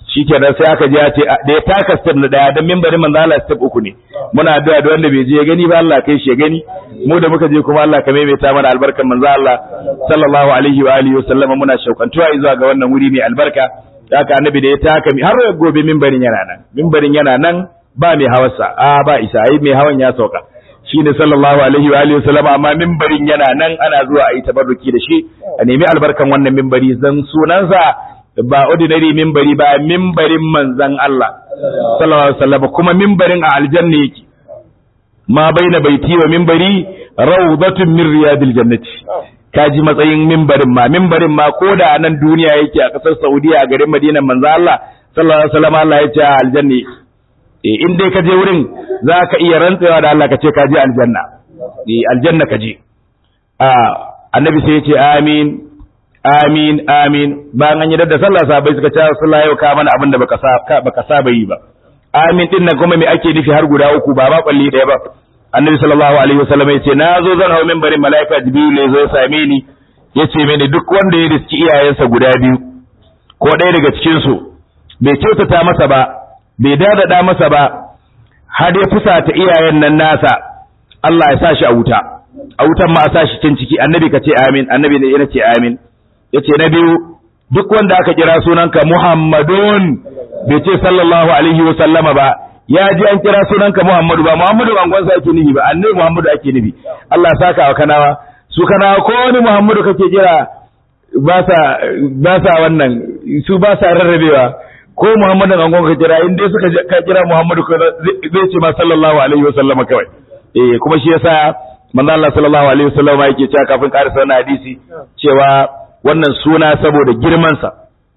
shikenan sai aka je ya ce da ya taka step na daya dan mimbarin manzo Allah step uku ne muna addu'a da wanda bai je ya gani ba Allah kai shi ya gani mu da muka je kuma Allah ka maimaita mana albarkan manzo Allah sallallahu alaihi wa alihi wa sallama muna shaukantuwa zuwa ga wannan wuri mai albarka haka annabi da ya taka mi har gobe mimbarin yana nan mimbarin yana nan ba mai hawarsa a ba isa ai mai hawan ya sauka shine sallallahu alaihi wa alihi wa sallama amma mimbarin yana nan ana zuwa a yi tabarruki da shi a nemi albarkan wannan mimbari zan sunansa ba ordinary mimbari ba mimbarin manzan Allah sallallahu alaihi wasallam kuma mimbarin a aljanna yake ma baina baiti wa mimbari rawdatun min riyadil jannati kaji matsayin mimbarin ma mimbarin ma koda a nan duniya yake a kasar Saudiya a garin Madinan manzan Allah sallallahu alaihi wasallam Allah ya ce a aljanna eh in dai ka je wurin zaka iya rantsewa da Allah ka ce ka je aljanna eh aljanna ka je a annabi sai ya ce amin amin amin bayan an yi da sallah sahabbai suka ce sallah yau ka mana abin da baka baka saba yi ba amin din nan kuma me ake nufi har guda uku ba ba kwalli daya ba annabi sallallahu alaihi wasallam yace na zo zan hawo minbarin malaika jibril ne zo ya same ni yace mini duk wanda ya riski iyayensa guda biyu ko ɗaya daga cikin su bai kyautata masa ba bai dadada masa ba har ya fusata iyayen nan nasa Allah ya sa shi a wuta a wutan ma a sa shi can ciki annabi ka ce amin annabi ne ya ce amin yace na biyu duk wanda aka kira sunanka Muhammadun bai ce sallallahu alaihi wa sallama ba ya ji an kira sunanka Muhammadu ba Muhammadu bangon sa ake nufi ba annabi Muhammadu ake nufi Allah saka wa kanawa su kanawa ko wani Muhammadu kake kira ba sa ba sa wannan su ba sa rarrabewa ko Muhammadu bangon ka kira in dai suka ka kira Muhammadu zai ce ma sallallahu alaihi wa sallama kawai eh kuma shi yasa manzo Allah sallallahu alaihi wa sallama yake cewa kafin karasa wannan hadisi cewa wannan suna saboda girmansa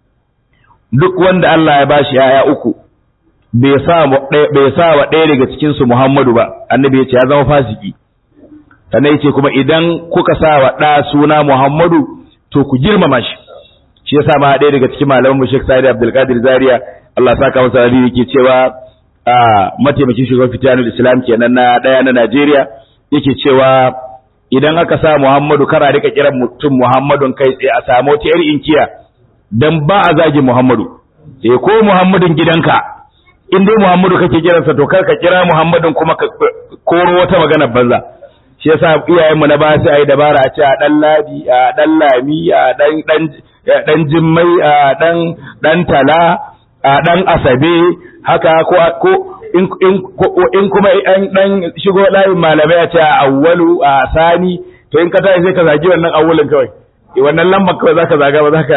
duk wanda Allah ya bashi yaya uku bai sa bai sa wa ɗaya daga cikin su Muhammadu ba annabi ya ce ya zama fasiki sannan yace kuma idan kuka sa wa ɗa suna Muhammadu to ku girmama shi shi yasa ma ɗaya daga cikin malaman mu Sheikh Sa'id Abdul Qadir Zaria Allah saka masa alheri yake cewa a mataimakin shugaban fitanul Islam kenan na ɗaya na Najeriya yake cewa idan aka sa Muhammadu kara rika kiran mutum Muhammadun kai tsaye a samu wata yar inkiya dan ba a zagi Muhammadu eh ko Muhammadun gidanka in dai Muhammadu kake kiransa to kar ka kira Muhammadun kuma ka koro wata magana banza shi yasa iyayen mu na ba sai ayi dabara a ce a dan ladi a dan lami a dan dan dan jimmai a dan dan tala a dan asabe haka ko ko in kuma an dan shigo layin malamai a ce a awwalu a sani to in ka tashi sai ka zagi wannan awwalin kawai wannan lambar kawai zaka zaga ba zaka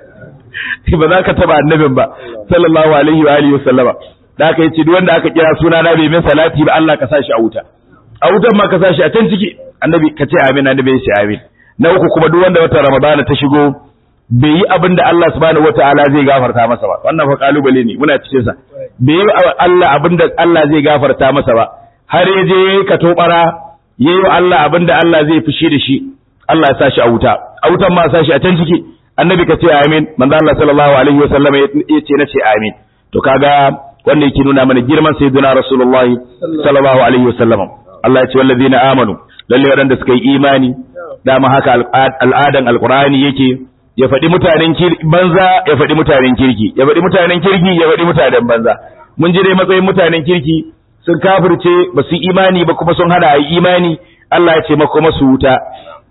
ba za ka taba annabin ba sallallahu alaihi wa alihi wasallama da aka yi ce duk wanda aka kira suna na bai min salati ba Allah ka sa shi a wuta a wutan ma ka sa shi a can ciki annabi ka ce amin annabi ya ce amin na uku kuma duk wanda wata ramadana ta shigo bai yi abin da Allah subhanahu wataala zai gafarta masa ba wannan fa kalubale ne muna cikin sa bai yi Allah abin da Allah zai gafarta masa ba har ya je yayi ka tobara yayi wa Allah abin da Allah zai fushi da shi Allah ya sa shi a wuta a wutan ma sa shi a can ciki annabi ka ce amin manzo Allah sallallahu alaihi wasallam ya ce na ce amin to kaga wanda yake nuna mana girman sayyidina rasulullahi sallallahu alaihi wasallam Allah ya ce wallazina amanu lalle waɗanda suka yi imani dama haka al'adan alqur'ani yake ya faɗi mutanen banza ya faɗi mutanen kirki ya faɗi mutanen kirki ya faɗi mutanen banza mun ji dai matsayin mutanen kirki sun kafirce ba su imani ba kuma sun hada yi imani Allah ya ce mako masu wuta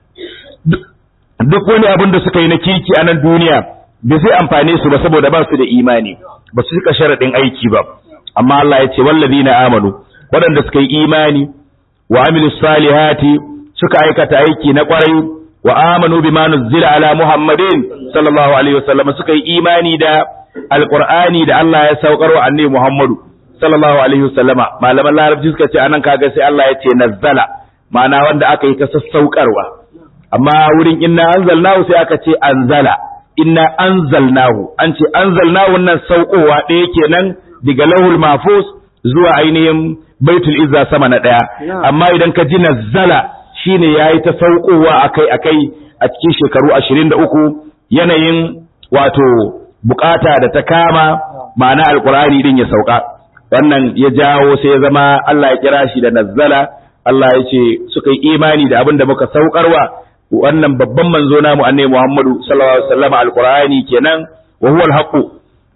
duk wani abin da suka yi na kirki a nan duniya bai zai amfane su ba saboda ba su da imani ba su cika sharaɗin aiki ba amma Allah ya ce wallazina amanu waɗanda suka yi imani wa amilus salihati suka aikata aiki na ƙwarai wa amanu bima nuzila ala muhammadin sallallahu alaihi wasallam suka yi imani da alqur'ani da Allah ya saukar wa annabi muhammadu sallallahu alaihi wasallama malaman larabci suka ce anan kaga sai Allah ya ce nazzala ma'ana wanda aka yi ta sassaukarwa amma wurin inna anzalnahu sai aka ce anzala inna anzalnahu an ce anzalnahu nan saukowa ɗaya kenan daga lahul mahfuz zuwa ainihin baitul izza sama na ɗaya amma idan ka ji nazzala shine yayi ta saukowa akai akai a cikin shekaru 23 yanayin wato bukata da ta kama ma'ana alqur'ani din ya sauka wannan ya jawo sai ya zama Allah ya kira shi da nazzala Allah ya ce suka yi imani da abin da muka saukarwa wannan babban manzo namu annabi Muhammadu sallallahu alaihi wasallam alqur'ani kenan wa huwa alhaqu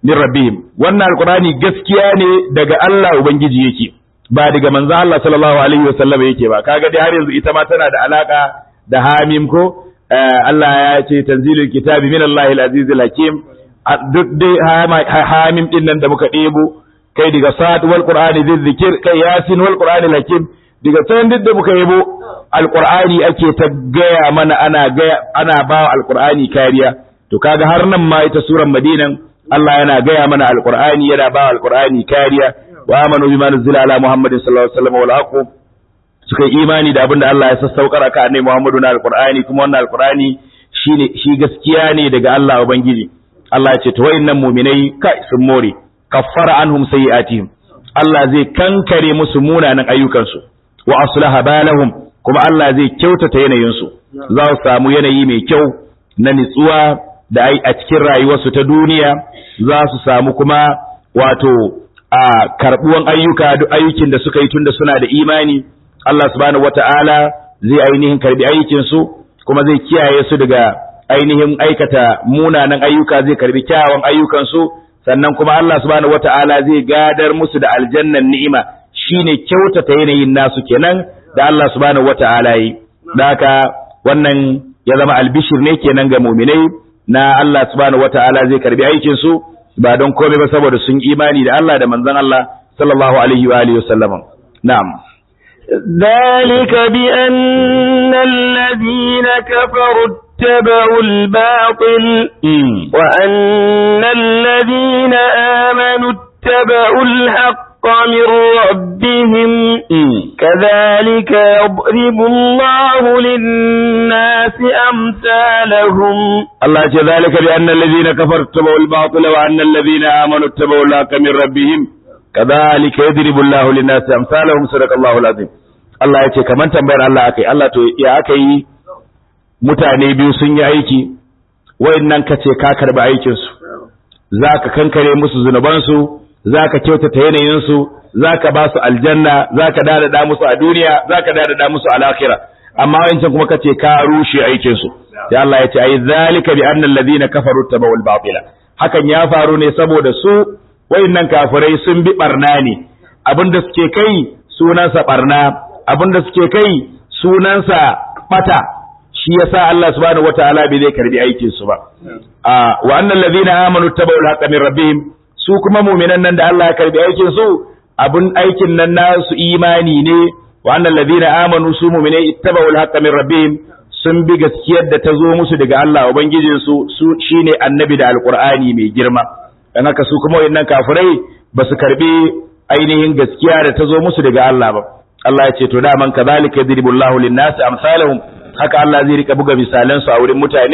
min rabbihim wannan alqur'ani gaskiya ne daga Allah ubangiji yake ba daga manzo Allah sallallahu alaihi wasallam yake ba kaga dai har yanzu ita ma tana da alaka da hamim ko Allah ya ce tanzilul kitabi min Allahil azizil hakim duk dai hamim din nan da muka ɗebo kai daga sa'ad wal qur'ani dhikr kai yasin wal qur'ani hakim daga can duk da muka yabo alqur'ani ake ta gaya mana ana gaya ana ba alqur'ani kariya to kaga har nan ma ita suran madinan Allah yana gaya mana alqur'ani yana ba alqur'ani kariya wa amanu bima nuzila ala muhammadin sallallahu alaihi wasallam wal aqu suka yi imani da abinda Allah ya sassaukar aka annabi Muhammadu na alqur'ani kuma wannan alqur'ani shine shi gaskiya ne daga Allah ubangiji Allah ya ce to wayannan mu'minai kai sun more kaffara anhum sayi'atihim Allah zai kankare musu munanan ayyukansu wa aslaha balahum kuma Allah zai kyautata yanayinsu za su samu yanayi mai kyau na nitsuwa da ai a cikin rayuwarsu ta duniya za su samu kuma wato a karbuwan ayyuka duk ayyukin da suka yi tunda suna da imani Allah subhanahu wata'ala zai ainihin karbi aikin su kuma zai kiyaye su daga ainihin aikata munanan ayyuka zai karbi kyawawan ayyukan su sannan kuma Allah subhanahu wata'ala zai gadar musu da aljannan ni'ima shine kyautata yanayin nasu kenan da Allah subhanahu wata'ala yi da haka wannan ya zama albishir ne kenan ga mu'minai na Allah subhanahu wata'ala zai karbi aikin su ba don komai ba saboda sun imani da Allah da manzon Allah sallallahu alaihi wa alihi wasallam na'am ذلك بأن الذين كفروا اتبعوا الباطل وأن الذين آمنوا اتبعوا الحق من ربهم كذلك يضرب الله للناس أمثالهم الله ذلك بأن الذين كفروا اتبعوا الباطل وأن الذين آمنوا اتبعوا الحق من ربهم كذلك يضرب الله للناس أمثالهم صدق الله العظيم Allah ya ce kamar tambayar Allah akai Allah to ya aka yi mutane biyu sun yi aiki wayannan ka ce ka karba aikin su zaka kankare musu zunuban su zaka kyautata yanayin su zaka ba su aljanna zaka dadada musu a duniya zaka dadada musu a lahira amma wancan kuma kace ka rushe aikin su sai Allah ya ce ai zalika bi anna alladhina kafaru tabawul batila hakan ya faru ne saboda su wayannan kafirai sun bi barna ne abinda suke kai sunansa barna abinda suke kai sunansa bata shi yasa Allah subhanahu wataala bai zai karbi aikin su ba a wa annal ladina amanu tabawul haqqa min rabbihim su kuma mu'minan nan da Allah ya karbi aikin su abun aikin nan nasu imani ne wa annal ladina amanu su mu'minai ittabawul haqqa min rabbihim sun bi gaskiyar da ta zo musu daga Allah ubangijin su su shine annabi da alqur'ani mai girma dan haka su kuma wayannan kafirai ba su karbi ainihin gaskiya da ta zo musu daga Allah ba Allah ya ce to da man kadhalika yadribullahu lin-nasi amsalahum haka Allah zai rika buga misalan su a wurin mutane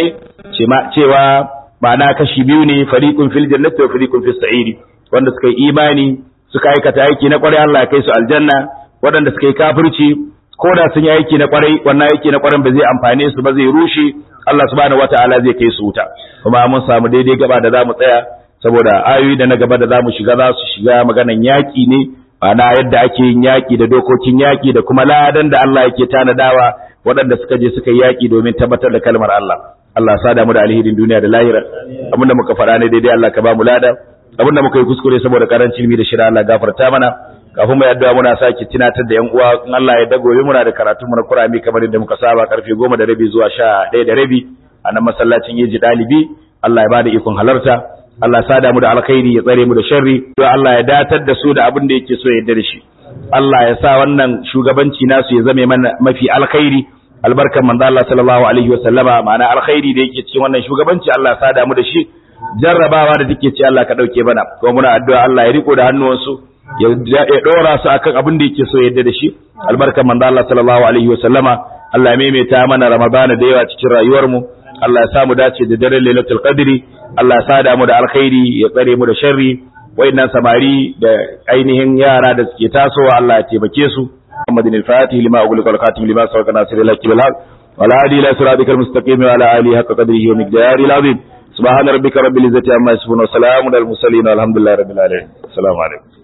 cewa ma'ana kashi biyu ne fariqun fil jannati wa fariqun fis sa'iri wanda suka yi imani suka aikata aiki na kwarai Allah ya kai su aljanna waɗanda suka yi kafirci ko da sun yi aiki na kwarai wannan aiki na kwarai ba zai amfane su ba zai rushe Allah subhanahu wataala zai kai su wuta kuma mun samu daidai gaba da zamu tsaya saboda ayoyi da na gaba da zamu shiga za su shiga maganan yaki ne ma'ana yadda ake yin yaki da dokokin yaki da kuma ladan da Allah yake tanadawa waɗanda suka je suka yi yaki domin tabbatar da kalmar Allah Allah ya sada mu da alherin duniya da lahira abinda muka faɗa ne daidai Allah ka ba mu lada abinda muka yi kuskure saboda karancin ilimi da shira Allah gafarta mana kafin mu yadda muna sake tunatar da yan uwa in Allah ya dago muna da karatu mu na Qur'ani kamar yadda muka saba karfe 10 da rabi zuwa 11 da rabi a nan masallacin Yeji Dalibi Allah ya bada ikon halarta Allah ya sada mu da alkhairi ya tsare mu da sharri to Allah ya datar da su da abin da yake so ya yarda da shi Allah ya sa wannan shugabanci nasu ya zame mana mafi alkhairi albarkan manzo Allah sallallahu alaihi wa sallama ma'ana alkhairi da yake cikin wannan shugabanci Allah ya sada mu da shi jarrabawa da take ci Allah ka dauke mana kuma muna addu'a Allah ya riko da hannuwansu ya dora su akan abin da yake so yadda da shi albarkan manzo Allah sallallahu alaihi wa sallama Allah ya maimaita mana Ramadana da yawa cikin rayuwar mu Allah ya samu dace da daren Lailatul Qadri Allah ya sada mu da alkhairi ya tsare mu da sharri wayannan samari da ainihin yara da suke tasowa Allah ya taimake su محمد الفاتح لما أغلق الخاتم لما سبق ناصر الله بالحق وعلى آله إلى صراطك المستقيم وعلى آله حق قدره ومقداره العظيم سبحان ربك رب العزة عما يصفون وسلام على المرسلين والحمد لله رب العالمين السلام عليكم